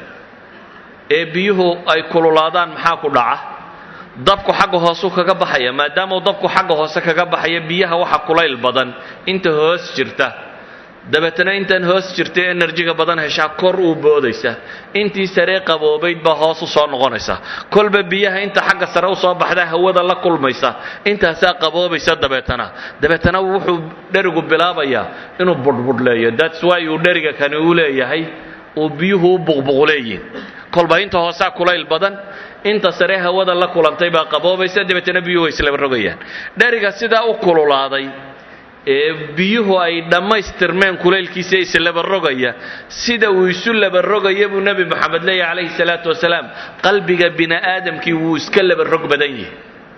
ee biyuhu ay kululaadaan maxaa ku dhaca dabku xagga hoosuu kaga baxaya maadaamauu dabku xagga hoose kaga baxaya biyaha waxa kulayl badan inta hoos jirta dabeetana intaan hoos jirta enerjiga badan heshaa kor uu boodaysa intii saree qaboobayd baa hoos u soo noqonaysa kolba biyaha inta xagga sare usoo baxda hawada la kulmaysa intaasaa qaboobaysa dabeetana dabeetana wuxuu dherigu bilaabayaa inuu budhbudhleeyo thats why uu dheriga kani uu leeyahay uu biyuhu u buqbuqleeyiin kolba inta hoosaa kulayl badan inta sare hawada la kulantay baa qaboobaysa dabeetana biyuhu way islaba rogayaan dheriga sidaa u kululaaday ee biyuhu ay dhammaystirmeen kulaylkiisa islaba rogaya sida uu isu laba rogaya buu nebi moxamed leeyahy calayhi salaatu wasalaam qalbiga bini aadamkii wuu iska laba rog badan yahay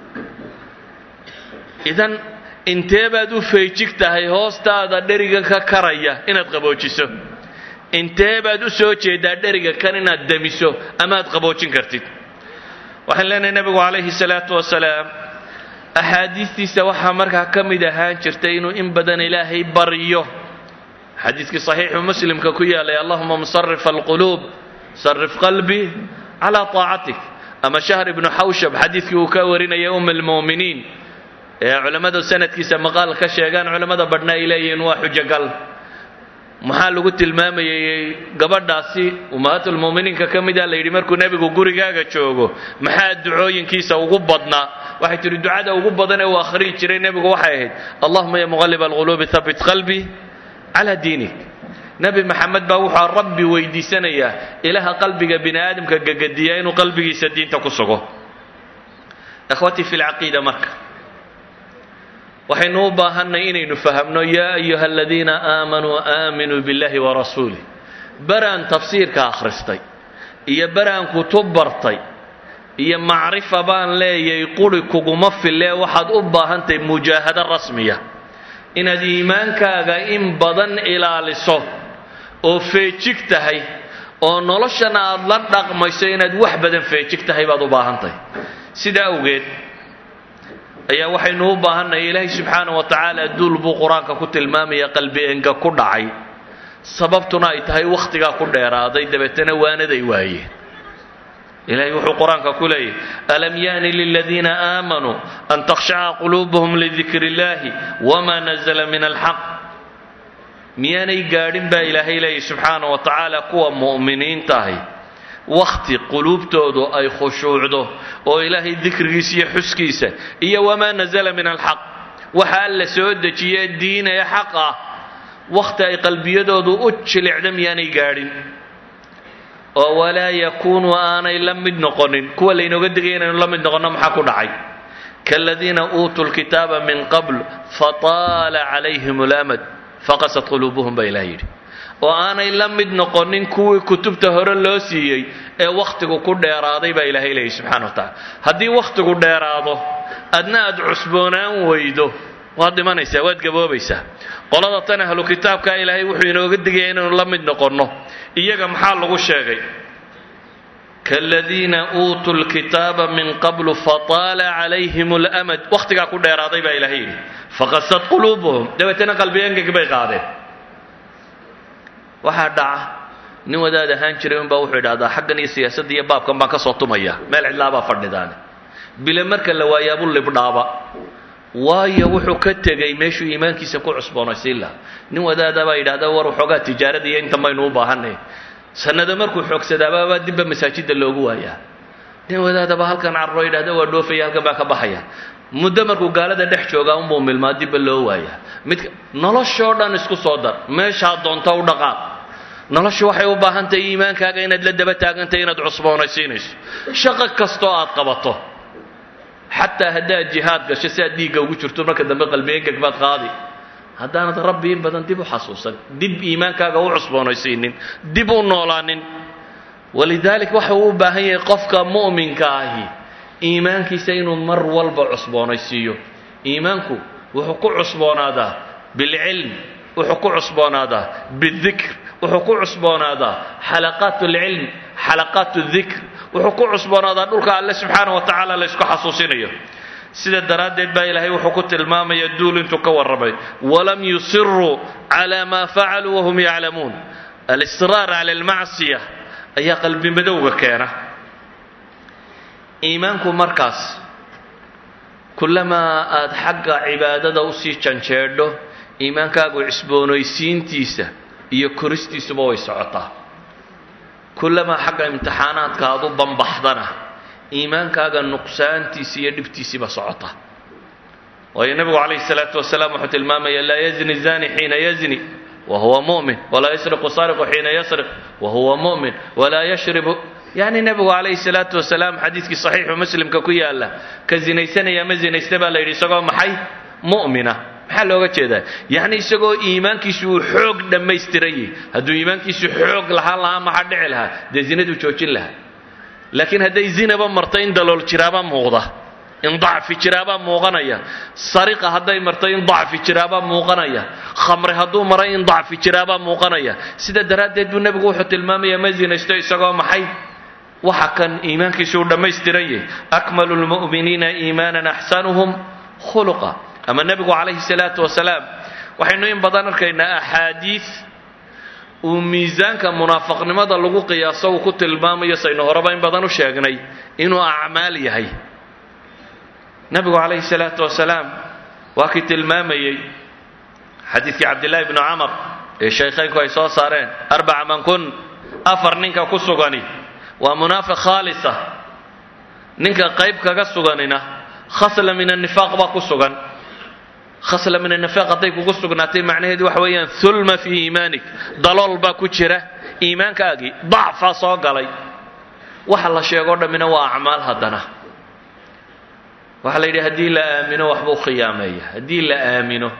idan intee baad u feejig tahay hoostaada dherigan ka karaya inaad qaboojiso intee baad u soo jeedaa dheriga kan inaad damiso ama aad qaboojin kartid waxaan leenahay nebigu calayhi salaatu wasalaam axaadiistiisa waxaa markaa ka mid ahaan jirtay inuu in badan ilaahay baryo xadiiskii saxiixu muslimka ku yaalay allahuma musarif alquluub sarif qalbii calaa taacatik ama shahr ibnu xawshab xadiidkii uu ka warinaya um almu'miniin ee culammadu sanadkiisa maqaal ka sheegaan culammada badhna ay leeyihiin waa xujogal maxaa lagu tilmaamayay gabadhaasi ummahaatulmu'miniinka ka mida la yidhi markuu nebigu gurigaaga joogo maxaa ducooyinkiisa ugu badnaa waxay tihi ducada ugu badan ee uu akhriyi jiray nebigu waxay ahayd allahuma ya muqalib alquluubi habit qalbii calaa diinik nebi maxamed baa wuxuu rabbi weydiisanayaa ilaha qalbiga bini aadamka gegediya inuu qalbigiisa diinta ku sugo ikhwatii fi lcaqiida marka waxaynu u baahanay inaynu fahamno yaa ayuha aladiina aamanuu aaminuu biاllahi warasuulih baraan tafsiirka akhristay iyo baraan kutub bartay iyo macrifa baan leeyay quri kuguma fillee waxaad u baahantahay mujaahado rasmiya inaad iimaankaaga in badan ilaaliso oo feejig tahay oo noloshana aad la dhaqmayso inaad wax badan feejig tahay baad u baahantahay sidaa awgeed ayaa waxaynu u baahannahay ilaahay subxaana wa tacaala duul buu qur-aanka ku tilmaamaya qalbi enga ku dhacay sababtuna ay tahay wakhtigaa ku dheeraaday dabeetana waanaday waayeen ilahay wuxuu qur-aanka ku leeyahy alam yaani liladiina aamanuu an takhshaca quluubuhum lidikri illahi wama nazla min alxaq miyaanay gaadhin baa ilaahay leeyahy subxaana wa tacaala kuwa mu'miniinta ahi wakhti quluubtoodu ay khushuucdo oo ilaahay dikrigiisa iyo xuskiisa iyo wamaa nazala min alxaq waxa alla soo dejiye diinaya xaq ah wakhti ay qalbiyadoodu u jilicda miyaanay gaadhin oo walaa yakuunu aanay la mid noqonin kuwa laynooga digaya inaynu la mid noqonno maxaa ku dhacay kaaladiina uutuu lkitaaba min qabl fataala calayhim lamad faqasad quluubuhum baa ilaah yidhi oo aanay la mid noqonin kuwii kutubta hore loo siiyey ee wakhtigu ku dheeraaday baa ilaahay leeyahy subxana wa tacala haddii wakhtigu dheeraado adna aad cusboonaan weydo waad dhimanaysaa waad gaboobaysaa qolada tan ahlu kitaabka ilaahay wuxuu inooga digaya inaynu la mid noqonno iyaga maxaa lagu sheegay kaaladiina uutuu lkitaaba min qablu fataala calayhim lamad wakhtigaa ku dheeraaday baa ilaahay yidhi faqasad quluubuhum dabeetana qalbiyengeg bay qaadeen waxaa dhaca nin wadaad ahaan jiray unbaa wuxuu idhahdaa xaggan iyo siyaasadda iyo baabkan baan ka soo tumaya meel cidlaabaa fadhidaane bile marka la waayaabu libdhaaba waayo wuxuu ka tegey meeshuu iimaankiisa ku cusboonaysiin laha nin wadaada baa yidhahda war waxoogaa tijaarada iyo intan baynu u baahanay sanado markuu xoogsadaababaa dibba masaajidda loogu waayaa nin wadaadaba halkan carro yidhahda waa dhoofaya halkan baa ka baxaya muddo markuu gaalada dhex joogaa unbuu milmaa dibba loo waayaa mid noloshoo dhan isku soo dar meeshaa doonta u dhaqaaq noloshu waxay u baahan tahay iimaankaaga inaad la daba taagantahay inaad cusboonaysiinayso shaqo kastoo aad qabato xataa haddaad jihaad gasho si aad dhiigga ugu jirto marka dambe qalbiengeg baad qaadi haddaanad rabbi in badan dib u xasuusan dib iimaankaaga u cusboonaysiinin dib u noolaanin walidaalik waxa uu u baahan yahay qofka mu'minka ahi iimaankiisa inuu mar walba cusboonaysiiyo iimaanku wuxuu ku cusboonaadaa bilcilm wuxuu ku cusboonaadaa bidikr wuxuu ku cusboonaadaa xalaqaat alcilm xalaqaat dikr wuxuu ku cusboonaadaa dhulka alle subxaana wa tacaala laysku xasuusinayo sida daraaddeed baa ilaahay wuxuu ku tilmaamaya duul intuu ka warramay walam yusiruu cala maa facaluu wahum yaclamuun alisraar cala almacsiya ayaa qalbi madowga keena iimaanku markaas kullamaa aad xagga cibaadada usii janjeedho iimaankaagu cisboonaysiintiisa iyo koristiisuba way socotaa kullamaa xagga imtixaanaadka aad u bambaxdana iimaankaaga nuqsaantiisi iyo dhibtiisiiba socota waayo nebigu calayhi salaatu wasalaam wuxuu tilmaamaya laa yazni zani xiina yazni wa huwa mu'min walaa yasriqu sariqu xiina yasriq wa huwa mu'min walaa yashribu yani nebigu calayhi salaatu wasalaam xadiidkii saxiixu muslimka ku yaala ka zinaysanaya ma zinaysta baa la yidhi isagoo maxay mu'mina maxaa looga jeedaa yacni isagoo iimaankiisu uu xoog dhammaystiran yahy hadduu iimaankiisu xoog lahaan lahaa maxaa dhici lahaa dee zinaduu joojin lahaa laakiin hadday zinaba marto in dalool jiraabaa muuqda in dacfi jiraabaa muuqanaya sariqa hadday marto in dacfi jiraabaa muuqanaya khamre hadduu maray in dacfi jiraabaa muuqanaya sida daraaddeed buu nebigu wuxuu tilmaamayaa ma zinaysto isagoo maxay waxa kan iimaankiisu uu dhammaystiran yahay akmalu lmu'miniina iimaanan axsanuhum khuluqa ama nebigu calayhi salaatu wasalaam waxaynu in badan arkaynaa axaadiid uu miisaanka munaafaqnimada lagu qiyaaso uu ku tilmaamayo saynu horeba in badan u sheegnay inuu acmaal yahay nebigu calayhi salaatu wasalaam waa kii tilmaamayey xadiidkii cabdillahi bnu camar ee shaykhaynku ay soo saareen arbaca man kun afar ninka ku sugani waa munaafiq khaalisa ninka qayb kaga suganina khasla min annifaaq baa ku sugan khasla min annifaaq hadday kugu sugnaatay macnaheedu waxa weeyaan hulma fii iimaanik dalool baa ku jira iimaankaagii dacfaa soo galay waxa la sheegoo dhammina waa acmaal haddana waxaa la yidhi haddii la aamino waxbuu khiyaameeya haddii la aamino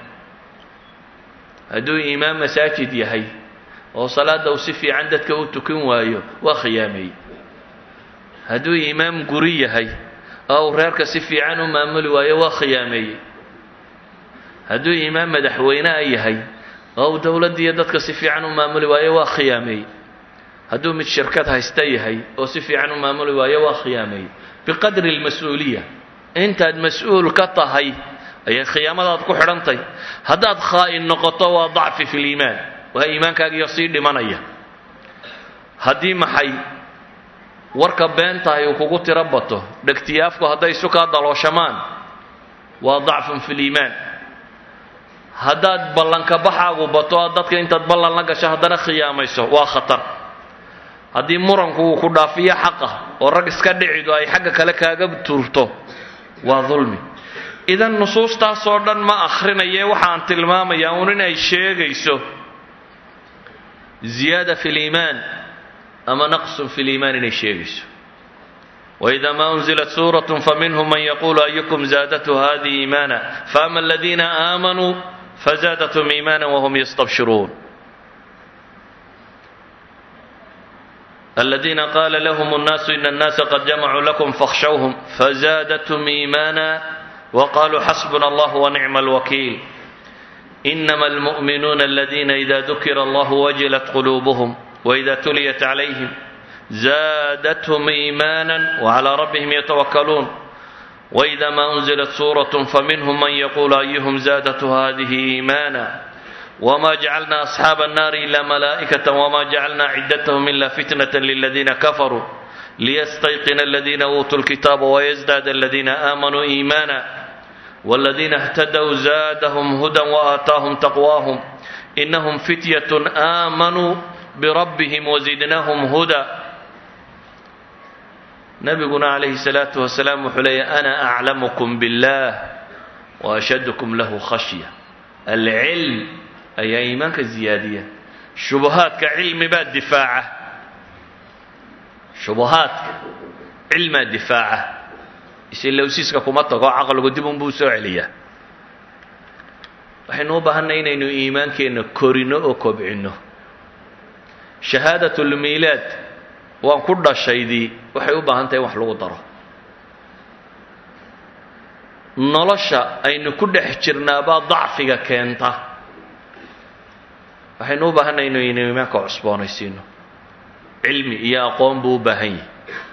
hadduu iimaan masaajid yahay oo salaada uu si fiican dadka u tukan waayo waa khiyaameeyey hadduu iimaam guri yahay oo uu reerka si fiican u maamuli waayo waa khiyaameeyey hadduu iimaam madaxweynea yahay oo uu dowladdiiyo dadka si fiican u maamuli waayo waa khiyaameeyey hadduu mid shirkad haysta yahay oo si fiican u maamuli waayo waa khiyaameeyey biqadri almas-uuliya intaad mas-uul ka tahay ayay khiyaamadaad ku xidhantay haddaad khaa'in noqoto waa dacfi fi liimaan waa iimaankaagiyo sii dhimanaya haddii maxay warka beentahay uu kugu tiro bato dhegtiyaafku hadday isu kaa dalooshamaan waa dacfun fi liimaan haddaad ballanka baxaagu bato aad dadka intaad ballan la gasho haddana khiyaamayso waa khatar haddii muranku uu ku dhaafiyo xaqa oo rag iska dhicidu ay xagga kale kaaga tuurto waa dulmi idan nusuustaasoo dhan ma akhrinaye waxaan tilmaamayaa uun inay sheegayso ziyaada fi liimaan ama naqsun fi liimaan inay sheegayso وإذا ما أنزلت سورة فمنهم من يقول أيكم زادته هذه إيمانا فأما الذين آمنوا فزادتهم إيمانا وهم يستبشرون الذين قال لهم الناس إن الناس قد جمعوا لكم فاخشوهم فزادتهم إيمانا وقالوا حسبنا الله ونعم الوكيل إنما المؤمنون الذين إذا ذكر الله وجلت قلوبهم وإذا تليت عليهم زادتهم إيمانا وعلى ربهم يتوكلون وإذا ما أنزلت سورة فمنهم من يقول أيهم زادت هذه إيمانا وما جعلنا أصحاب النار إلا ملائكة وما جعلنا عدتهم إلا فتنة للذين كفروا ليستيقن الذين أوتوا الكتاب ويزداد الذين آمنوا إيمانا والذين اهتدوا زادهم هدى وآتاهم تقواهم إنهم فتية آمنوا بربهم وزدناهم هدى nabiguna calayhi salaatu wasalaam wuxuu leeyahy ana aclamukum biاllah waashadkum lahu khashya alcilm ayaa iimaanka ziyaadiya shubuhaadka cilmi baa difaaca shubuhaadka cilmaa difaaca isilowsiiska kuma tago caqligu dib unbuu soo celiyaa waxaynu u baahanay inaynu iimaankeenna korino oo kobcino shahaadat lmiilaad waan ku dhashaydii waxay u baahan tahay in wax lagu daro nolosha aynu ku dhex jirnaabaa dacfiga keenta waxaynu u baahanay inaynu iimaanka cusboonaysiino cilmi iyo aqoon buu u baahan yahay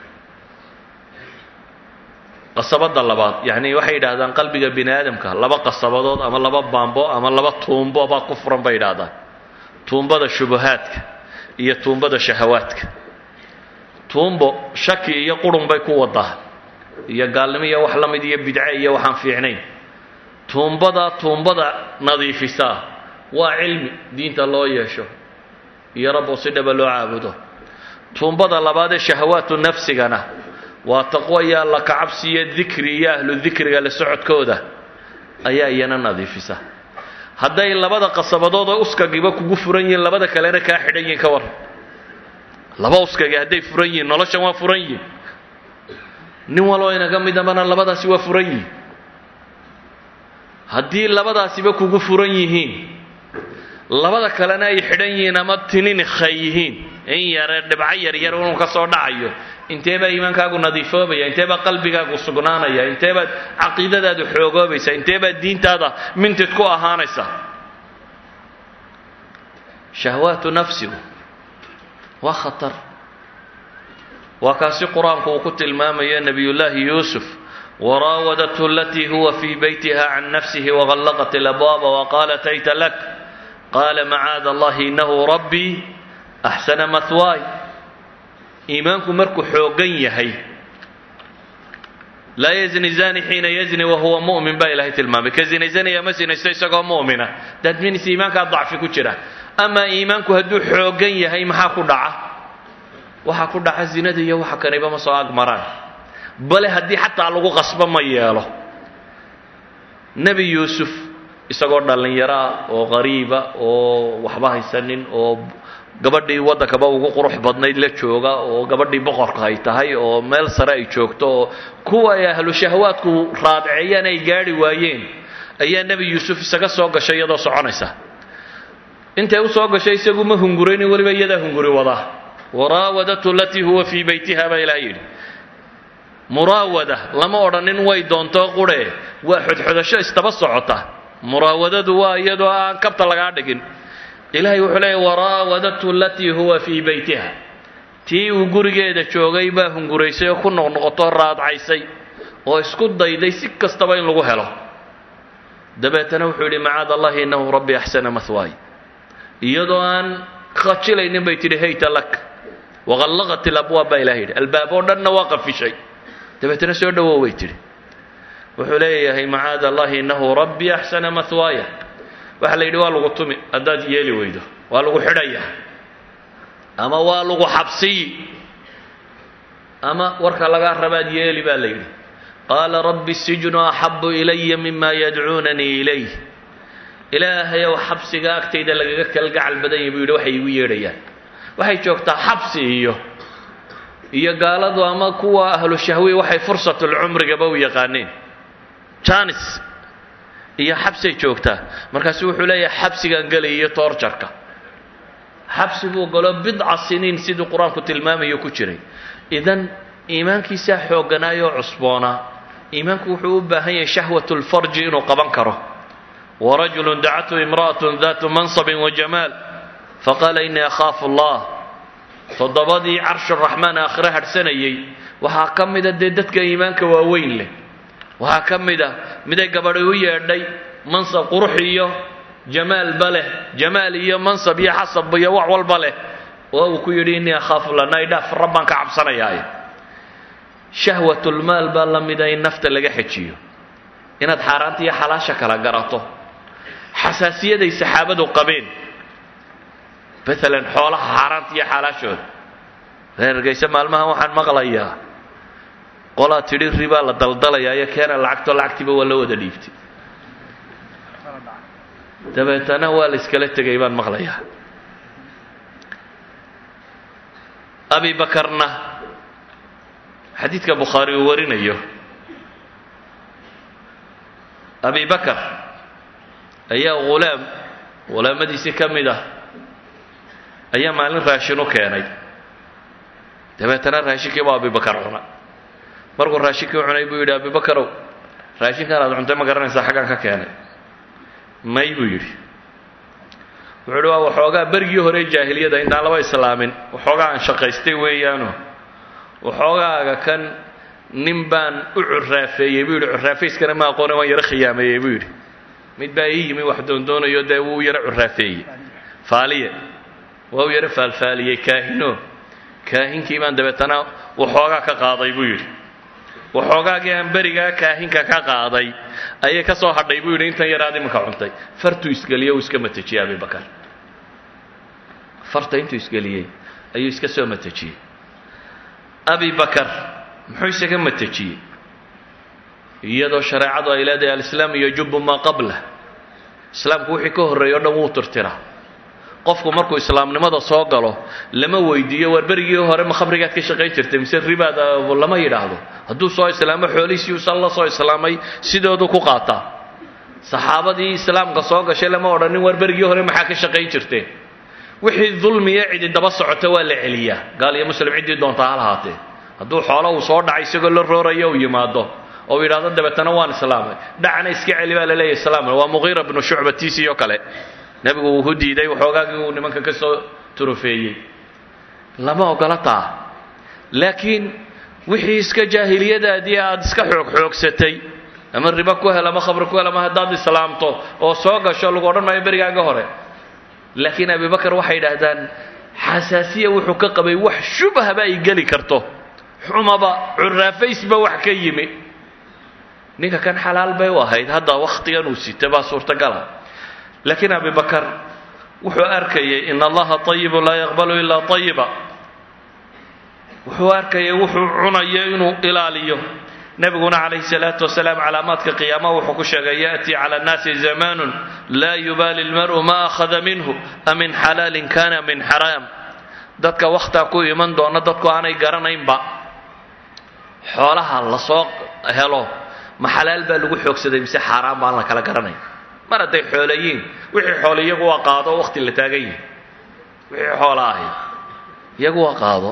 qasabadda labaad yacni waxay yidhaahdaan qalbiga bini aadamka laba qasabadood ama laba baambo ama laba tuumbo baa ku furan bay yidhaahdaan tuumbada shubahaadka iyo tuumbada shahawaadka tuumbo shaki iyo qurun bay ku wadaa iyo gaalnimo iyo wax la mid iyo bidce iyo waxaan fiicnayn tuumbada tuumbada nadiifisaa waa cilmi diinta loo yeesho iyo rabbo si dhaba loo caabudo tuumbada labaadee shahawaatu nafsigana waa taqwo iyo alla kacabsi iyo dikri iyo ahlu dikriga la socodkooda ayaa iyana nadiifisa hadday labada qasabadood oo uskagiba kugu furan yihiin labada kalena kaa xidhan yihiin ka war laba uskagi hadday furan yihiin noloshan waa furan yihin nin waloo inaga midabana labadaasi waa furan yihin haddii labadaasiba kugu furan yihiin labada kalena ay xidhan yihiin ama tininikhay yihiin in yare dhibco yaryar inuu ka soo dhacayo intee baa iimaankaagu nadiifoobaya intee baa qalbigaagu sugnaanaya intee baad caqiidadaadu xoogoobaysa intee baad diintaada mintid ku ahaanaysa shahwaatu nafsigu waa khatar waa kaasi qur-aanku uu ku tilmaamayo nebiyullaahi yuusuf waraawadathu alatii huwa fii beytiha can nafsihi wagallaqat alabwaaba waqaalat hayta lak qaala macaada allahi inahu rabbii axsana mahwaay iimaanku markuu xooggan yahay laa yazni zani xiina yazni wahuwa mu'min baa ilahay tilmaamay ka zinaysanaya ma sinaysto isagoo mu'mina that means iimaankaa dacfi ku jira amaa iimaanku hadduu xooggan yahay maxaa ku dhaca waxaa ku dhaca zinada iyo waxa kaniba ma soo agmaraan bale haddii xataa lagu qasbo ma yeelo nebi yuusuf isagoo dhallinyaro ah oo qariiba oo waxba haysanin oo gabadhii waddankaba ugu qurux badnayd la jooga oo gabadhii boqorka ay tahay oo meel sare ay joogto oo kuwa ay ahlu shahwaadku raadceeyaan ay gaadhi waayeen ayaa nebi yuusuf isaga soo gashay iyadoo soconaysa intay u soo gashay isagu ma hunguraynin weliba iyadaa hunguri wadaa waraawadatu alatii huwa fii beytiha baa ilaah yidhi muraawada lama odhanin way doonto qurhe waa xodxodasho istaba socota muraawadadu waa iyadoo aan kabta lagaa dhigin ilahay wuxuu leeya waraawadatu alatii huwa fii beytiha tii uu gurigeeda joogay baa hunguraysay oo ku noqnoqotoo raadcaysay oo isku dayday si kastaba in lagu helo dabeetana wuxuu yidhi macaad allahi innahu rabbi axsana mahwaay iyadoo aan khajilaynin bay tidhi hayta lak waqallaqat ilabwaab baa ilaha yidhi albaab oo dhanna waa qafishay dabeetana soo dhowow bay tidhi wuxuu leeyahay macaad allahi innahu rabbi axsana mahwaaya waxaa la yidhi waa lagu tumi haddaad yeeli weydo waa lagu xidhaya ama waa lagu xabsiyi ama warka lagaa rabaad yeeli baa la yidhi qaala rabbi sijnu axabu ilaya mima yadcuunanii ilayh ilaahayow xabsiga agtayda lagaga kalgacal badan yahy buu yidhi waxay igu yeedhayaan waxay joogtaa xabsi iyo iyo gaaladu ama kuwa ahlu shahwi waxay fursatulcumrigaba u yaqaaneen janis iyo xabsay joogtaa markaasu wuxuu leeyahay xabsigan gelay iyo toorjarka xabsi buu galo bidca siniin siduu qur-aanku tilmaamayo ku jiray idan iimaankiisaa xoogganaayoo cusboonaa iimaanku wuxuu u baahan yahay shahwat lfarji inuu qaban karo warajulu dacathu imra'atu datu mansabin wajamaal faqaala inii akhaafu allah toddobadii carshuraxmaan aakhire hadhsanayey waxaa ka mida dee dadka iimaanka waaweyn leh waxaa ka mid a miday gabadhi u yeedhay mansab qurux iyo jamaalba leh jamaal iyo mansab iyo xasab iyo wax walba leh oo uu ku yidhi innii akhaafu lanaydhaaf rabbaan ka cabsanayaaye shahwatulmaal baa la mida in nafta laga xejiyo inaad xaaraanta iyo xalaasha kala garato xasaasiyaday saxaabadu qabeen maalan xoolaha xaaraanta iyo xalaashooda reergayse maalmahan waxaan maqlayaa qolaa tidhi ribaa la daldalayaa iyo keena lacagto lacagtiiba waa la wada dhiibtay dabeetana waa la iskala tegay baan maqlayaa abi bakarna xadiidka bukhaari uu warinayo abi bakar ayaa ghulaam ghulaamadiisii ka mid ah ayaa maalin raashin u keenay dabeetana raashinkii baa abibakar cuna markuu raashinkii cunay buu yidhi abibakarow raashinkan aad cuntay ma garanaysaa xaggaan ka keenay may buu yidhi wuxuu uhi waa waxoogaa bergii hore jaahiliyada intaan laba islaamin waxoogaa aan shaqaystay weeyaano waxoogaaga kan nin baan u curaafeeyey buu yidhi curaafayskana ma aqoone waan yaro khiyaameeyey buu yidhi mid baa ii yimi wax doondoonayo dee wuu yaro curaafeeyey faaliye waa u yaro faalfaaliyey kaahino kaahinkii baan dabeetana waxoogaa ka qaaday buu yidhi waxoogaagii aan berigaa kaahinka ka qaaday ayay ka soo hadhay buu yidhi intan yaraad iminka cuntay fartuu isgeliyey uu iska matejiyey abibakar farta intuu isgeliyey ayuu iska soo matejiyey abi bakar muxuu isaga matejiyey iyadoo shareecadu ay leedahay alislaam yajubu maa qablah islaamku wixii ka horreeyo o dhan wuu tirtiraa qofku markuu islaamnimada soo galo lama weydiiyo war berigii hore ma khamrigaad ka shaqayn jirtay mise ribaad lama yidhaahdo hadduu soo islaamo xoolihiisii usan la soo islaamay sidoodu ku qaataa saxaabadii islaamka soo gashay lama odhanin war berigii hore maxaa ka shaqayn jirteen wixii dulmiya cidi daba socota waa la celiyaa gaal iyo muslim ciddii doontaa ha lahaatee hadduu xoolo uu soo dhacay isagoo la roorayo uu yimaado oo yidhahdo dabeetana waan islaamay dhacna iska celi baa la leeyahy islaamna waa muqiira bnu shucba tiisii oo kale nebigu wuu ku diiday waxoogaagii uu nimanka ka soo turufeeyey lama ogola taa laakiin wixii iska jaahiliyadaadii aad iska xoog xoogsatay ama ribo ku hel ama khamri ku hel ama haddaad islaamto oo soo gasho lagu odhan maayo berigaaga hore laakiin abibakar waxay yidhaahdaan xasaasiya wuxuu ka qabay wax shubhaba ay geli karto xumaba curaafaysba wax ka yimi ninka kan xalaal bay u ahayd hadda wakhtigan uu sita baa suurtagala laakiin abibakar wuxuu arkayay in allaha ayibu laa yaqbalu ilaa ayiba wuxuu arkayay wuxuu cunayo inuu ilaaliyo nebiguna calayhi salaatu wasalaam calaamaadka qiyaamaha wuxuu ku sheegay yaأtii cala annaasi zamanun laa yubaali lmar'u ma akhada minhu amin xalaalin kana min xaraam dadka wakhtaa ku iman doona dadku aanay garanaynba xoolaha lasoo helo ma xalaal baa lagu xoogsaday mise xaaraan baan la kala garanayn mar hadday xoolayiin wixii xoole iyagu waa qaado wakhti la taagan yihi wixii xoola ahi iyagu waa qaado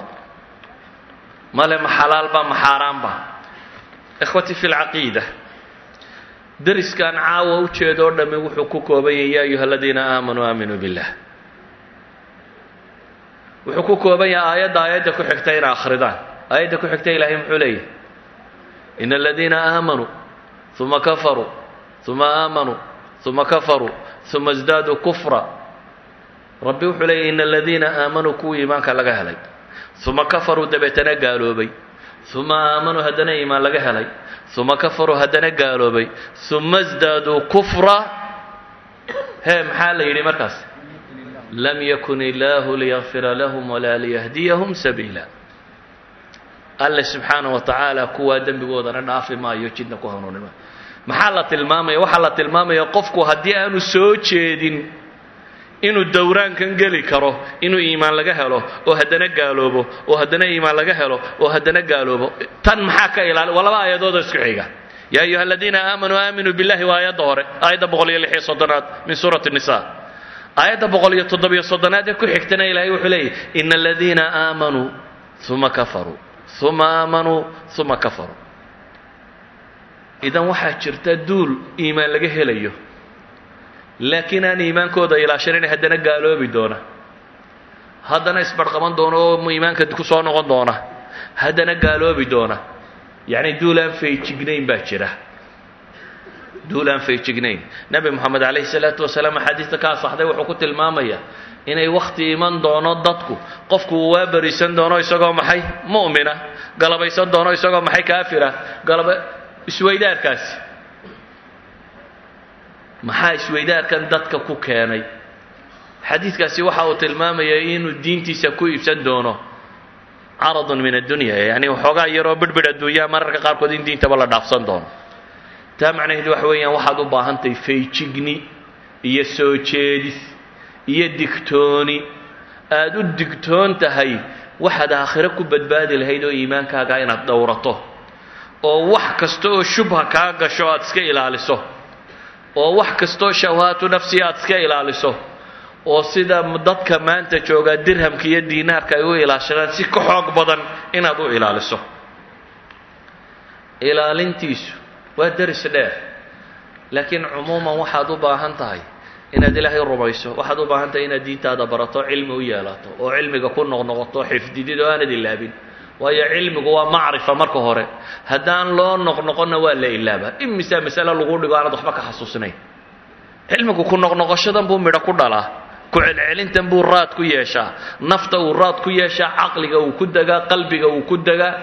male ma xalaalba ma xaaraanba ikhwatii fi lcaqiida deriskan caawa u jeeda oo dhammi wuxuu ku kooban yahay ya ayuha aladiina aamanuu aaminuu billah wuxuu ku kooban yahay aayadda aayadda ku xigta inay akhridaan aayadda ku xigta ilahay muxuu leeyahy ina aladiina aamanuu uma kafaruu uma aamanuu uma kafaruu uma isdaaduu kufra rabbi wuxuu leeyahy ina aladiina aamanuu kuwii iimaanka laga helay uma kafaruu dabeetana gaaloobay uma aamanuu haddana iimaan laga helay uma kafaruu haddana gaaloobay uma isdaaduu kufra hee maxaa la yidhi markaas lam yakun illaahu liyakfira lahum walaa liyahdiyahum sabiila alle subxaana wa tacaala kuwaa dembigoodana dhaafi maayo jidna ku hanuuni maayo maxaa la tilmaamaya waxaa la tilmaamaya qofku haddii aanu soo jeedin inuu dowraankan geli karo inuu iimaan laga helo oo haddana gaaloobo oo haddana iimaan laga helo oo haddana gaaloobo tan maxaa ka ilaali waa laba aayadoodoo isku xiga yaa ayuha aladiina aamanuu aaminuu billahi waa aayadda hore aayadda boqol iyo lix iyo soddonaad min suurati nisa aayadda boqol iyo toddobiyo soddonaad ee ku xigtana ilaahay wuxuu leeyahy ina aladiina aamanuu uma kafaruu uma aamanuu uma kafaruu idan waxaa jirta duul iimaan laga helayo laakiin aan iimaankooda ilaashanayn haddana gaaloobi doona haddana isbarqaban doona oo iimaanka ku soo noqon doona haddana gaaloobi doona yacni duul aan feejignayn baa jira duul aan feejignayn nebi moxamed calayhi salaatu wasalaam axaadiista ka asaxday wuxuu ku tilmaamayaa inay wakhti iman doono dadku qofku uu waa berisan doono isagoo maxay mu'mina galabaysan doono isagoo maxay kaafira galaba isweydaarkaasi maxaa isweydaarkan dadka ku keenay xadiidkaasi waxa uu tilmaamaya inuu diintiisa ku iibsan doono caradun min addunya yacni waxoogaa yaroo bidhbidh adduunyaha mararka qaarkood in diintaba la dhaafsan doono taa macnaheedu waxa weeyaan waxaad u baahantahay feejigni iyo soo jeedis iyo digtooni aada u digtoon tahay waxaad aakhiro ku badbaadi lahayd oo iimaankaaga inaad dhowrato oo wax kasta oo shubha kaa gasho aad iska ilaaliso oo wax kastaoo shawahaatu nafsi aad iska ilaaliso oo sida dadka maanta joogaa dirhamka iyo diinaarka ay u ilaashadaan si ka xoog badan inaad u ilaaliso ilaalintiisu waa deris dheer laakiin cumuuman waxaad u baahan tahay inaad ilaahay rumayso waxaad u baahan tahay inaad diintaada barato cilmi u yeelato oo cilmiga ku noqnoqoto xifdidid oo aanad ilaabin waayo cilmigu waa macrifa marka hore haddaan loo noqnoqonna waa la ilaabaa imisaa masale lagu dhigo aanad waxba ka xasuusnayn cilmigu ku noqnoqoshadan buu midho ku dhalaa ku celcelintan buu raad ku yeeshaa nafta uu raad ku yeeshaa caqliga uu ku degaa qalbiga uu ku degaa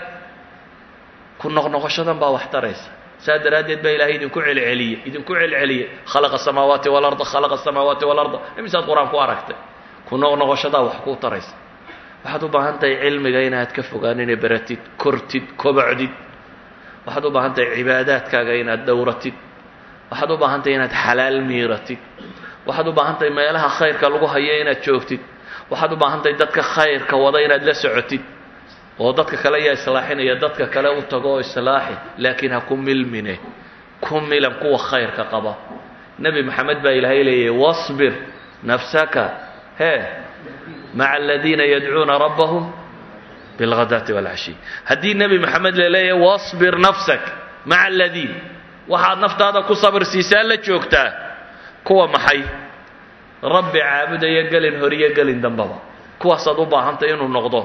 ku noqnoqoshadan baa wax taraysa saa daraaddeed baa ilaahay idinku celceliyey idinku celceliyey khalaqa samaawaati walarda khalaqa samaawaati walarda imisaad qur-aan ku aragtay ku noqnoqoshadaa wax kuu taraysa waxaad u baahan tahay cilmiga inaad ka fogaanin baratid kortid kobocdid waxaad u baahan tahay cibaadaadkaaga inaad dhowratid waxaad u baahan tahay inaad xalaal miiratid waxaad u baahan tahay meelaha khayrka lagu hayo inaad joogtid waxaad u baahan tahay dadka khayrka wada inaad la socotid oo dadka kale yaa islaaxinaya dadka kale u tago oo islaaxi laakiin ha ku milmine ku milan kuwa khayrka qaba nebi maxamed baa ilaahay leeyahy wasbir nafsaka hee maca aladiina yadcuuna rabbahum bilghadaati walcashiy haddii nebi maxamed la leeyahay wasbir nafsak maca aladiin waxaad naftaada ku sabir siisaa la joogtaa kuwa maxay rabbi caabudaya gelin horiyo gelin dambaba kuwaasaad u baahantay inuu noqdo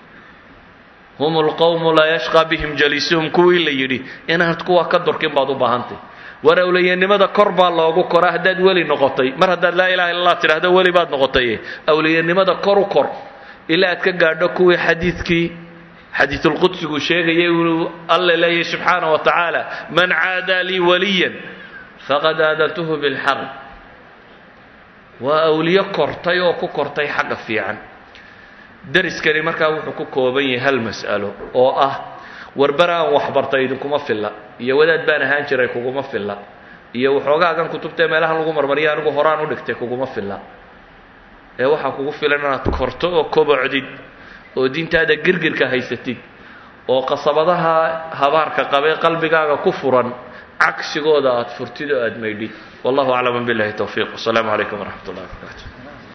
hum lqowmu laa yashqaa bihim jaliisuhum kuwii la yidhi inaad kuwa ka durkin baad u baahantay war awliyanimada kor baa loogu kora haddaad weli noqotay mar haddaad laa ilaha illa allah tidhahdo weli baad noqotay awliyanimada kor u kor ilaa aad ka gaadho kuwii xadiidkii xadiisulqudsigu sheegayay inuu alla leeyahy subxaana wa tacaala man caadaa lii waliyan faqad aadantuhu bilxarb waa awliyo kortay oo ku kortay xagga fiican deriskani markaa wuxuu ku kooban yahay hal mas'alo oo ah warbar aan waxbartay idinkuma filla iyo wadaad baan ahaan jiray kuguma filla iyo waxoogaagan kutubtae meelahan lagu marmariya anigu horaan u dhigtay kuguma filla ee waxaa kugu filan inaad korto oo kobocdid oo diintaada girgirka haysatid oo qasabadaha habaarka qabee qalbigaaga ku furan cagsigooda aad furtid oo aad maydhid wallahu aclam billahi towfiiq wasalaamu calaykum waraxmat ullahi barakaatu